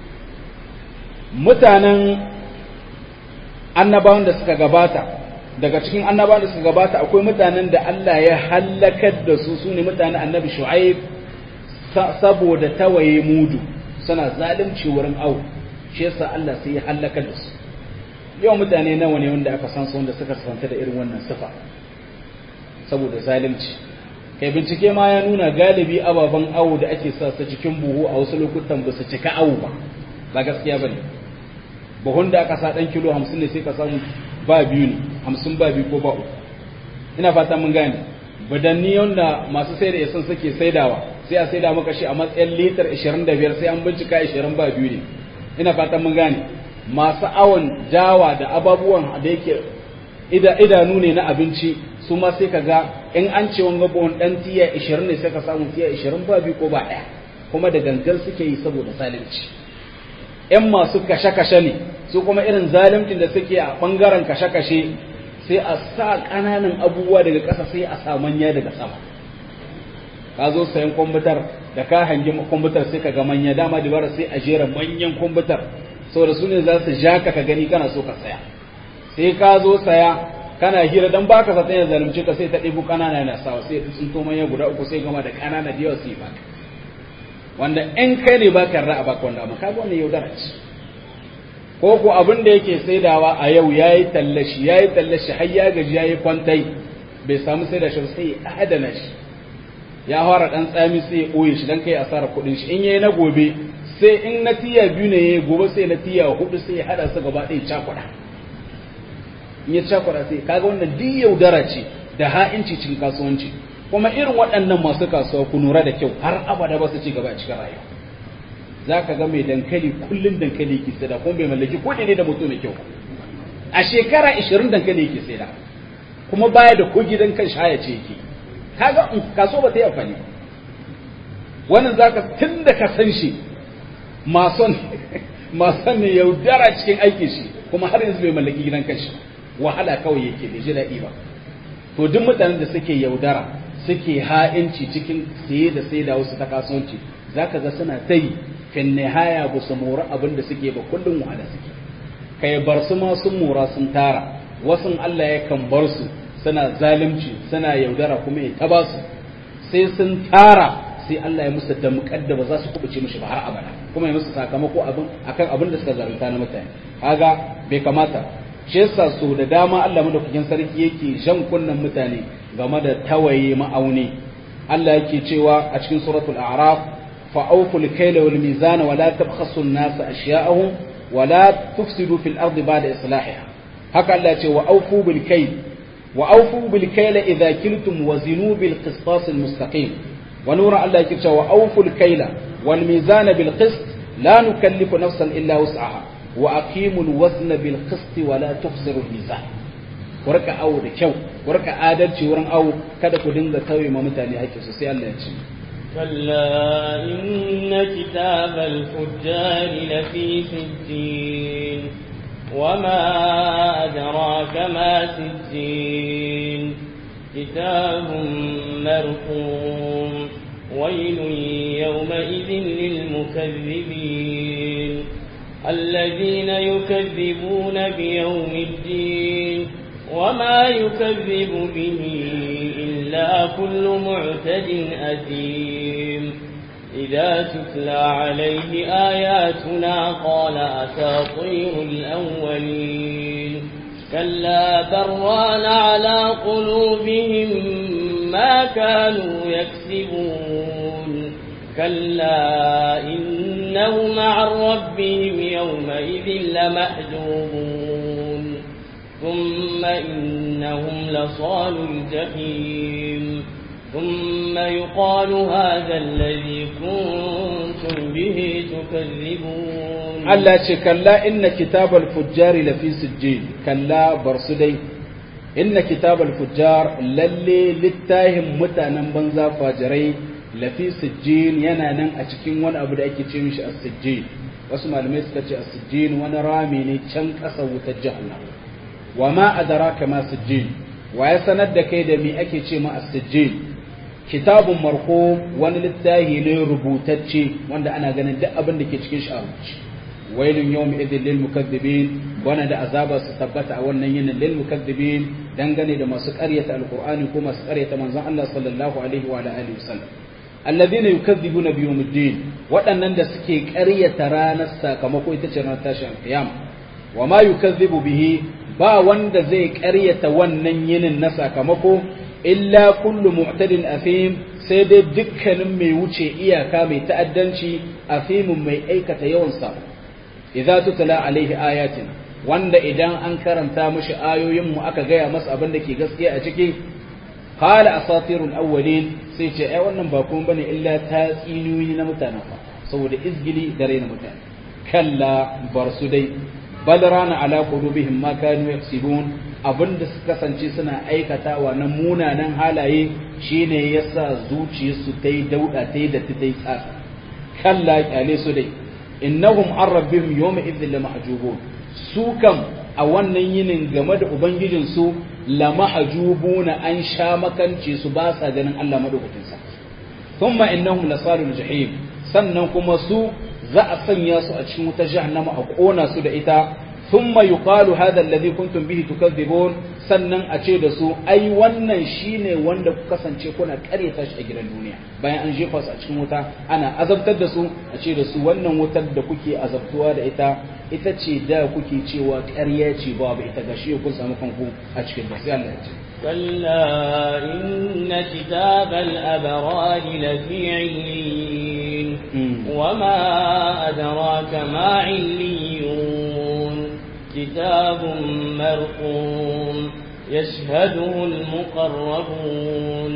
mutanen annabawan da suka gabata daga cikin annabawan da suka gabata akwai mutanen da Allah ya hallakar da su su ne mutanen annabi shu'aib saboda tawaye mudu suna zalunci wurin au shi yasa Allah sai ya hallakar da su yau mutane nawa ne wanda aka san su wanda suka santa da irin wannan sifa saboda zalunci kai bincike ma ya nuna galibi ababen awo da ake sa su cikin buhu a wasu lokutan ba su cika awo ba ba gaskiya bane buhun da aka sa dan kilo 50 ne sai ka samu ba biyu ne 50 ba biyu ko ba uku ina fata mun gane badanni wanda masu sai da yasan suke saidawa sai a saida maka shi a matsayin litar 25 sai an bincika 20 ba biyu ne ina fata mun gane masu awon jawa da ababuwan da yake idanu ne na abinci su ma sai ka ga in an ce wanga buhun dan tiya 20 ne sai ka samu tiya 20 ba biyu ko ba ɗaya kuma da gangan suke yi saboda zalunci ‘yan masu kashe-kashe ne su kuma irin zalimcin da suke a ɓangaren kashe-kashe sai a sa ƙananan abubuwa daga ƙasa sai a sa manya daga sama ka zo sayan kwamfutar da ka hangi kwamfutar sai ka ga manya dama dabara sai a jera manyan kwamfutar saboda su ne za su ja ka ka gani kana so ka saya sai ka zo saya kana hira dan baka sa ya zalunci ka sai ta ɗebo ƙanana na sawa sai sun to manya guda uku sai gama da ƙanana da yawa su yi baka wanda in kai ne baka ra'a baka wanda amma kaga wannan yaudara ce ko ko abin da yake saidawa a yau yayi tallashi yayi tallashi har ya gaji yayi kwantai bai samu saida shi sai ya adana shi ya fara dan tsami sai ya boye shi dan kai asara kuɗin shi in yayi na gobe sai in na tiya biyu ne yayi gobe sai na tiya hudu sai ya hada su gaba ɗaya cakuɗa in ya cakuɗa sai kaga wannan duk yaudara ce da ha'inci cikin kasuwanci kuma irin waɗannan masu kasuwa ku lura da kyau har abada ba su ci gaba a cikin rayuwa za ka ga mai dankali kullum dankali yake saida kuma bai mallaki ko ne da mutum mai kyau a shekara 20 dankali yake saida kuma baya da ko gidan kan shaya ce yake kaga in kaso ba ta yi amfani wannan za ka tun da ka san shi mason mason ne yaudara cikin aikin shi kuma har yanzu bai mallaki gidan kanshi wahala kawai yake bai ji daɗi ba to duk mutanen da suke yaudara suke ha'inci cikin saye da sai da wasu ta kasuwanci za ka ga suna ta yi fin nihaya ba su mora abin da suke ba kullum wahala suke kai bar su ma sun mora sun tara wasu Allah ya kan bar su suna zalunci suna yaudara kuma ya taba su sai sun tara sai Allah ya musu damƙar da ba za su kubuce mishi ba har abada kuma ya musu sakamako abin akan abin da suka zarunta na mutane kaga bai kamata shi yasa so da dama Allah madaukakin sarki yake jan kunnan mutane game da tawaye ma'auni Allah yake cewa a cikin suratul a'raf fa awful kayla wal mizana wa la tabkhasu an-nasa ashya'ahum wa la tufsidu fil ardi ba'da islahiha haka Allah ya ce wa awfu bil kayl wa awfu bil kayla idha kiltum wa zinu bil qistas al mustaqim wa nura Allah yake cewa wa awfu al kayla wal mizana bil qist la nukallifu nafsan illa wus'aha wa aqimul wazna bil qist wa la tukhsiru al mizan ku rika awo da kyau ku rika adalci wurin awo kada ku dinga tauye ma mutane hakki su sai Allah ya ce كلا إن كتاب الفجار لفي سجين وما أدراك ما سجين كتاب مرقوم ويل يومئذ للمكذبين الذين يكذبون بيوم الدين وما يكذب به إلا كل معتد أثيم إذا تتلى عليه آياتنا قال أساطير الأولين كلا بران على قلوبهم ما كانوا يكسبون كلا إنهم عن ربهم يومئذ لمحجوبون ثم إنهم لصال الجحيم ثم يقال هذا الذي كنتم به تكذبون Allah ce kalla inna kitabal fujjari lafi sijjin kalla bar su dai inna kitabal fujjar lalle littahin mutanen banza fajirai lafi sijjin yana nan a cikin wani abu da ake ce mishi as-sijjin wasu malamai suka ce as-sijjin wani rami ne can ƙasa wutar jahannam wa ma adraka ma sijjin wa ya sanar da kai da me ake ce ma as-sijjin kitabun marhum wani littafi ne rubutacce wanda ana ganin duk abin da ke cikin shi a rubuce wailun yawm idhil lil mukaththibin wana da azaba su tabbata a wannan yinin lil mukaththibin dangane da masu ƙaryata alqur'ani ko masu ƙaryata manzon Allah sallallahu alaihi wa alihi wasallam alladhina yukaththibuna bi yawmiddin waɗannan da suke ƙaryata ranar sakamako ita ce ranar tashin alqiyama wa ma yukaththibu bihi ba wanda zai ƙaryata wannan yinin na sakamako illa kullu mu'tadin afim sai dai dukkanin mai wuce iyaka mai ta'addanci afimin mai aikata yawan sa idza tutla alaihi ayatin wanda idan an karanta mishi ayoyin mu aka gaya masa abin da ke gaskiya a ciki qala asatirul awwalin sai ce ai wannan ba kuma bane illa tatsiniyoyi na mutanen fa saboda izgili da raina mutane kalla bar su dai bal rana ala qulubihim ma kanu yaksibun abinda suka kasance suna aikatawa na munanan halaye shine yasa zuciyarsu ta yi dauda ta yi da ta yi tsaka kalla kyale su dai innahum an rabbihim yawma idhin la mahjubun su kam a wannan yinin game da ubangijin su la mahjubuna an sha makance su ba sa ganin Allah madaukakin sa thumma innahum lasalul jahim sannan kuma su za a sanya su a cikin wutar jahannama a kona su da ita thumma yuqalu hadha alladhi kuntum bihi tukadzibun sannan a ce da su ai wannan shine wanda ku kasance kuna karyata shi a gidan duniya bayan an jefa su a cikin wuta ana azabtar da su a ce da su wannan wutar da kuke azabtuwa da ita ita ce da kuke cewa ƙarya ce babu ita gashi kun samu kanku a cikin da sai Allah ya ce كلا إن كتاب الأبرار لفي عليين وما أدراك ما عليون كتاب مرقوم يشهده المقربون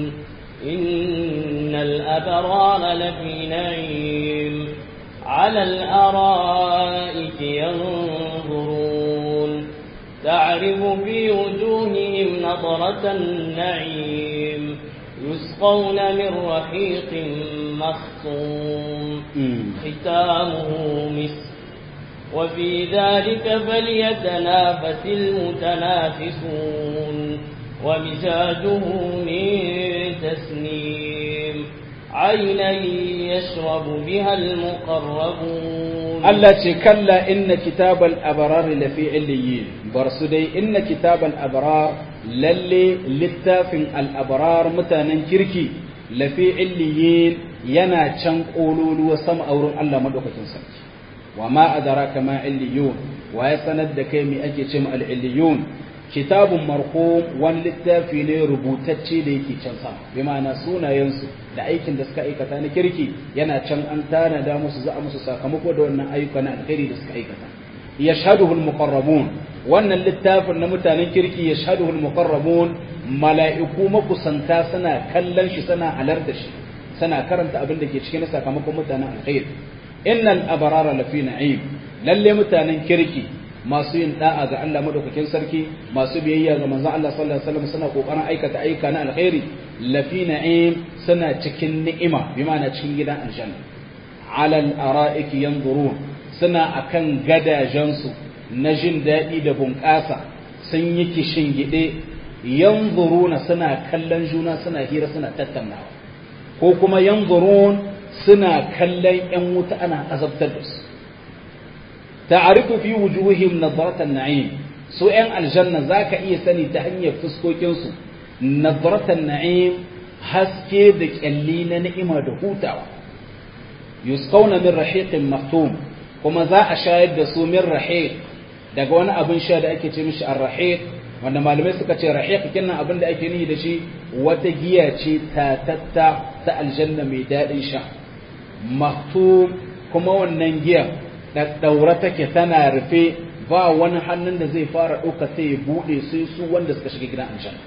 إن الأبرار لفي نعيم على الأرائك ينظرون تعرف في وجوههم نظرة النعيم يسقون من رحيق مختوم ختامه مسك وفي ذلك فليتنافس المتنافسون ومزاجه من تسنيم عينا يشرب بها المقربون Allah ce kalla inna kitabal abrar lafi illiyin bar su dai inna kitabal abrar lalle littafin al abrar mutanen kirki lafi illiyin yana can kololuwa sama a wurin Allah madaukakin sarki wa ma adraka ma illiyun wa ya sanar da kai me ake ce ma al illiyun kitabun marhum wani littafi ne rubutacce da yake can sama bi ma'ana sunayensu da aikin da suka aikata na kirki yana can an tanada musu za a musu sakamako da wannan ayyuka na alkhairi da suka aikata yashhaduhu almuqarrabun wannan littafin na mutanen kirki yashhaduhu almuqarrabun mala'iku makusanta suna kallon shi suna halarta shi suna karanta abin da ke cikin sakamakon mutanen alkhairi innal abrara lafi na'im lalle mutanen kirki masu yin da'a ga Allah madaukakin sarki masu biyayya ga manzon Allah sallallahu alaihi wasallam suna kokarin aikata ayyuka na alkhairi lafi na'im suna cikin ni'ima bi ma'ana cikin gidan aljanna alal ara'iki yanzurun suna akan gadajensu na jin daɗi da bunƙasa sun yi kishin gide yanzuruna suna kallon juna suna hira suna tattaunawa ko kuma yanzurun suna kallon yan wuta ana azabtar da su ta'arifu fi wujuhihim nadratan na'im su yan aljanna zaka iya sani ta hanyar fuskokin su nadratan na'im haske da kyalli na ni'ima da hutawa yusqawna min rahiqin maktum kuma za a shayar da su min rahiq daga wani abin sha da ake ce mishi ar-rahiq wanda malamai suka ce rahiq kinnan abin da ake nihi da shi wata giya ce tatatta ta aljanna mai daɗin sha maktum kuma wannan giya da daura take tana rufe ba wani hannun da zai fara ɗauka sai ya buɗe sai su wanda suka shiga gidan aljanna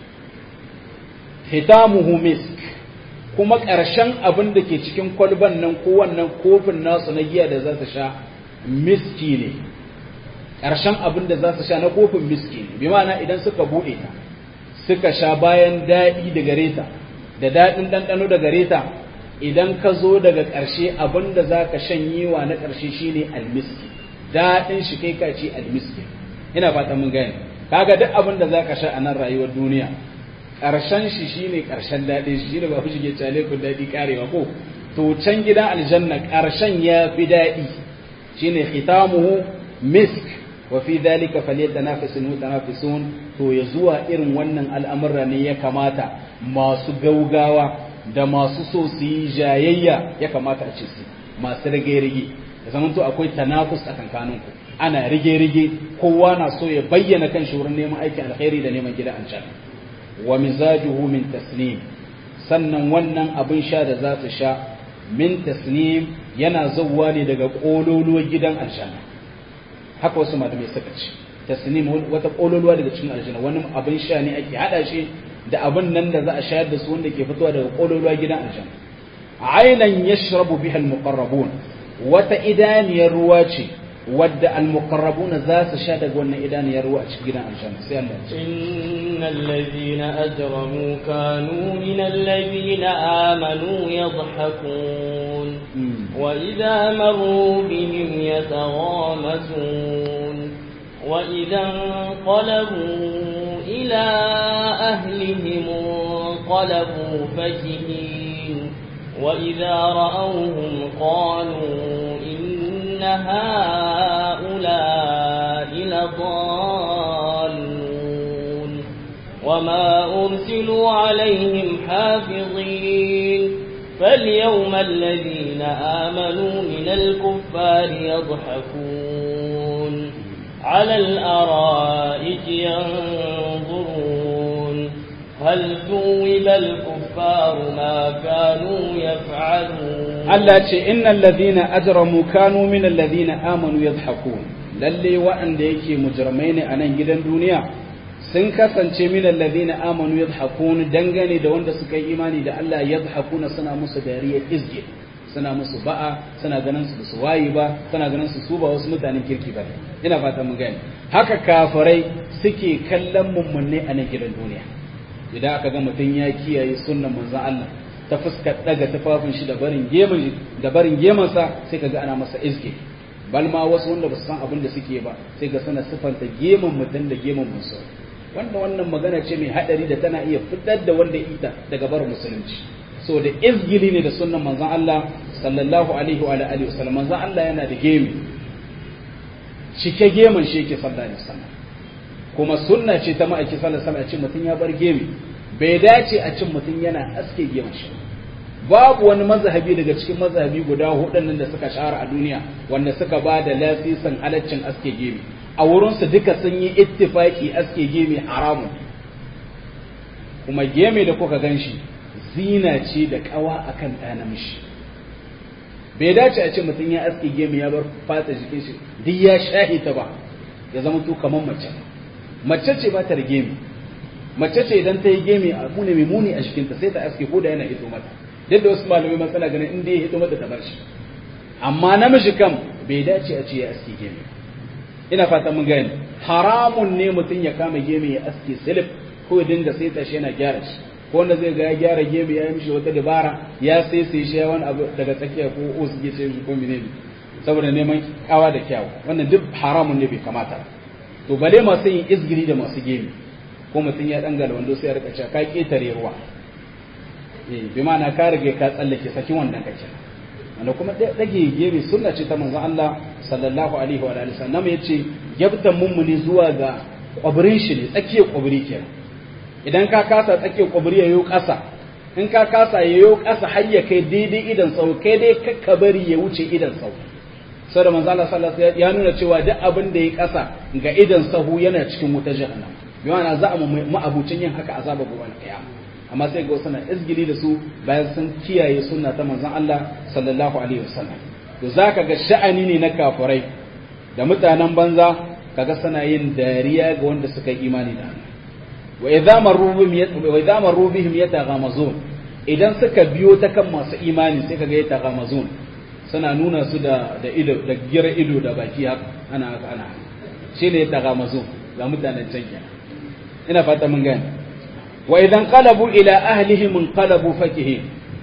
hitamuhu misk kuma ƙarshen abin da ke cikin kwalban nan ko wannan kofin nasu na giya da za su sha miski ne ƙarshen abin da za su sha na kofin miski ne bi ma'ana idan suka buɗe ta suka sha bayan daɗi da gare ta da daɗin ɗanɗano da gare ta idan ka zo daga ƙarshe abinda za ka shanyewa na ƙarshe shine almiski daɗin shi kai ka ce almiski ina fata mun gane kaga duk abin da za ka sha a nan rayuwar duniya ƙarshen shi shine ƙarshen daɗin shi shine ba ku shige cale ku daɗi karewa ko to can gidan aljanna ƙarshen ya fi daɗi shine khitamuhu misk wa fi dhalika falyatanafasul mutanafisun to ya zuwa irin wannan al'amura ne ya kamata masu gaugawa da masu so su yi jayayya ya kamata a ce su masu rage-rage da zaman to akwai tanafus a kankaninku ana rige-rige kowa na so ya bayyana kan shi wurin neman aikin alkhairi da neman gida an can wa mizajuhu min tasnim sannan wannan abin sha da za su sha min tasnim yana zauwa ne daga kololuwar gidan aljanna haka wasu malamai suka ce tasnim wata kololuwa daga cikin aljanna wani abin sha ne ake hada shi da abin nan da za a shayar da su wanda ke fitowa daga kololuwa gidan aljanna ainan yashrabu biha almuqarrabun wata idaniyar ruwa ce wadda almuqarrabuna za su sha daga wannan idaniyar ruwa a cikin gidan aljanna sai Allah ya ce innal ladhina ajramu kanu min alladhina amanu yadhhakun wa idha marru bihim yataghamazun wa idha qalabu ila ahlihim qalabu fakihin wa idha ra'awhum qalu هؤلاء لضالون وما أرسلوا عليهم حافظين فاليوم الذين آمنوا من الكفار يضحكون على الأرائك ينظرون هل ثوب الكفار ما كانوا يفعلون Allah ce innal ladhina ajramu kanu min alladhina amanu yadhhakun lalle waɗanda yake mujrimai ne a nan gidan duniya sun kasance min alladhina amanu yadhhakun dangane da wanda suka yi imani da Allah yadhhakuna suna musu dariya izge suna musu ba'a suna ganin su su wayi ba suna ganin su su ba wasu mutanen kirki ba ina fata mun gane haka kafirai suke kallon mummunne a nan gidan duniya idan aka ga mutum ya kiyaye sunnan manzon Allah ta fuskar daga tufafin shi da barin gemun da barin gemansa sai kaga ana masa izge bal ma wasu wanda ba su san abin da suke ba sai ga suna sifanta gemun mutum da gemun musu wanda wannan magana ce mai hadari da tana iya fitar da wanda ita daga barin musulunci so da izgili ne da sunnan manzon Allah sallallahu alaihi wa alihi wasallam manzon Allah yana da gemi cike gemun shi yake sallallahu alaihi wasallam kuma sunna ce ta ma'aiki sallallahu alaihi wasallam a ce mutum ya bar gemi bai dace a cin mutum yana aske gemun shi babu wani mazhabi daga cikin mazhabi guda hudun da suka shahara a duniya wanda suka ba da lasisin halaccin aske gemi a wurinsu duka sun yi ittifaki aske gemi haramun kuma gemi da kuka gan shi zina ce da kawa akan ɗa namiji bai dace a ce mutum ya aske gemi ya bar fata jikin shi duk ya shahita ba ya zama to kamar mace mace ce ba ta da gemi mace ce idan ta yi gemi a mune mai muni a jikinta sai ta aske ko da yana hito mata yadda wasu malamai matsala ganin in dai ya hito mata ta bar shi amma namiji kam bai dace a ce ya aske gemi ina fata mun gani haramun ne mutum ya kama gemi ya aske silif ko ya dinga sai ta shi yana gyara shi ko wanda zai ga ya gyara gemi ya yi mishi wata dabara ya sai sai shi wani abu daga tsakiya ko os ya ce ko menene saboda neman kawa da kyawu wannan duk haramun ne bai kamata to bale masu yin izgiri da masu gemi ko mutum ya dangala wando sai ya rika cewa ka ketare ruwa eh bi ma'ana ka rage ka tsallake sakin wannan kake wanda kuma dage gemi sunna ce ta manzon Allah sallallahu alaihi wa alihi sallam yace yabtan mummuni zuwa ga kwabrin shi ne tsakiyar kwabri kenan idan ka kasa tsakiyar kwabri yayo kasa in ka kasa yayo kasa har ya kai daidai idan sau kai dai kakka bari ya wuce idan sau sai da manzo Allah sallallahu alaihi ya nuna cewa duk abin da ya kasa ga idan sahu yana cikin wutar jahannam bi ma'ana za a mu ma'abucin yin haka azaba gobe kiyama amma sai ga suna izgili da su bayan sun kiyaye sunna ta manzon Allah sallallahu alaihi wasallam to zaka ga sha'ani ne na kafirai da mutanen banza kaga suna yin dariya ga wanda suka yi imani da Allah wa idza marru bihim wa idza marru bihim yataghamazun idan suka biyo ta kan masu imani sai kaga yataghamazun suna nuna su da da ido da gira ido da baki haka ana haka ana shine yataghamazun ga mutanen can kenan ina fata mun gane wa idan qalabu ila ahlihim qalabu fakihin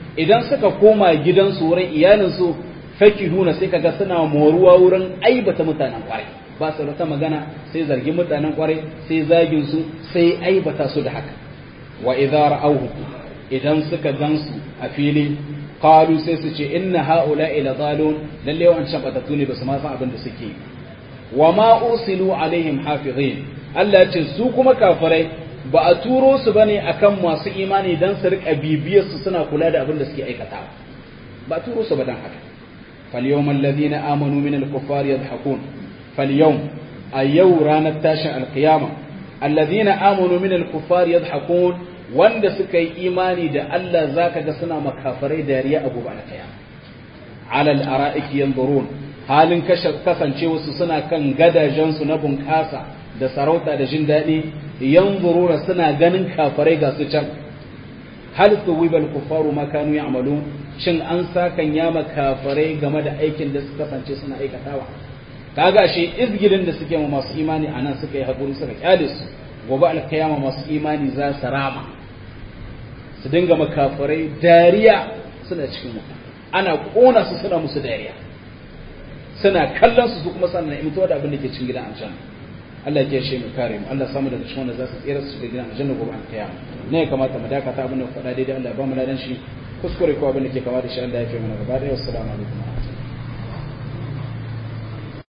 idan suka koma gidansu wurin iyalinsu fakihuna sai kaga suna moruwa wurin aibata mutanen kwarai ba su da magana sai zargin mutanen kwarai sai zagin su sai aibata su da haka wa idza ra'awhu idan suka gansu a fili qalu sai su ce inna haula ila zalun lalle wancan batatu ne basu ma san abin da suke wa ma usilu alaihim hafizin Allah ya ce su kuma kafirai ba a turo su bane akan masu imani dan su rika bibiyar su suna kula da abin da suke aikatawa ba a turo su ba dan haka فاليوم الذين آمنوا من الكفار يضحكون فاليوم أيو رانا تاشا القيامة الذين آمنوا من الكفار يضحكون wanda suka yi imani da Allah zaka ga suna makafarai dariya a gobe kiyama alal ara'iki yanzurun halin kasance wasu suna kan gadajen su na bunƙasa da sarauta da jin daɗi yanzuruna suna ganin kafarai ga su can hal tuwibal kufaru ma kanu ya'malun shin an sakan yama kafarai game da aikin da suka kasance suna aikatawa kaga shi izgilin da suke ma masu imani anan suka yi hakuri suka kyale su gobe alkiyama masu imani za su rama su dinga makafarai dariya suna cikin wuta ana kona su suna musu dariya suna kallon su su kuma sannan imtuwa da abin da ke cikin gidan aljanna Allah ya shi mu kare mu Allah samu daga cikin wanda za su tsira su da gidan aljanna gobe alkiyama ne kamata mu dakata abin da faɗa daidai Allah ba mu ladan shi kuskure ko abin da ke kama da shi Allah ya fi mana gaba da assalamu alaikum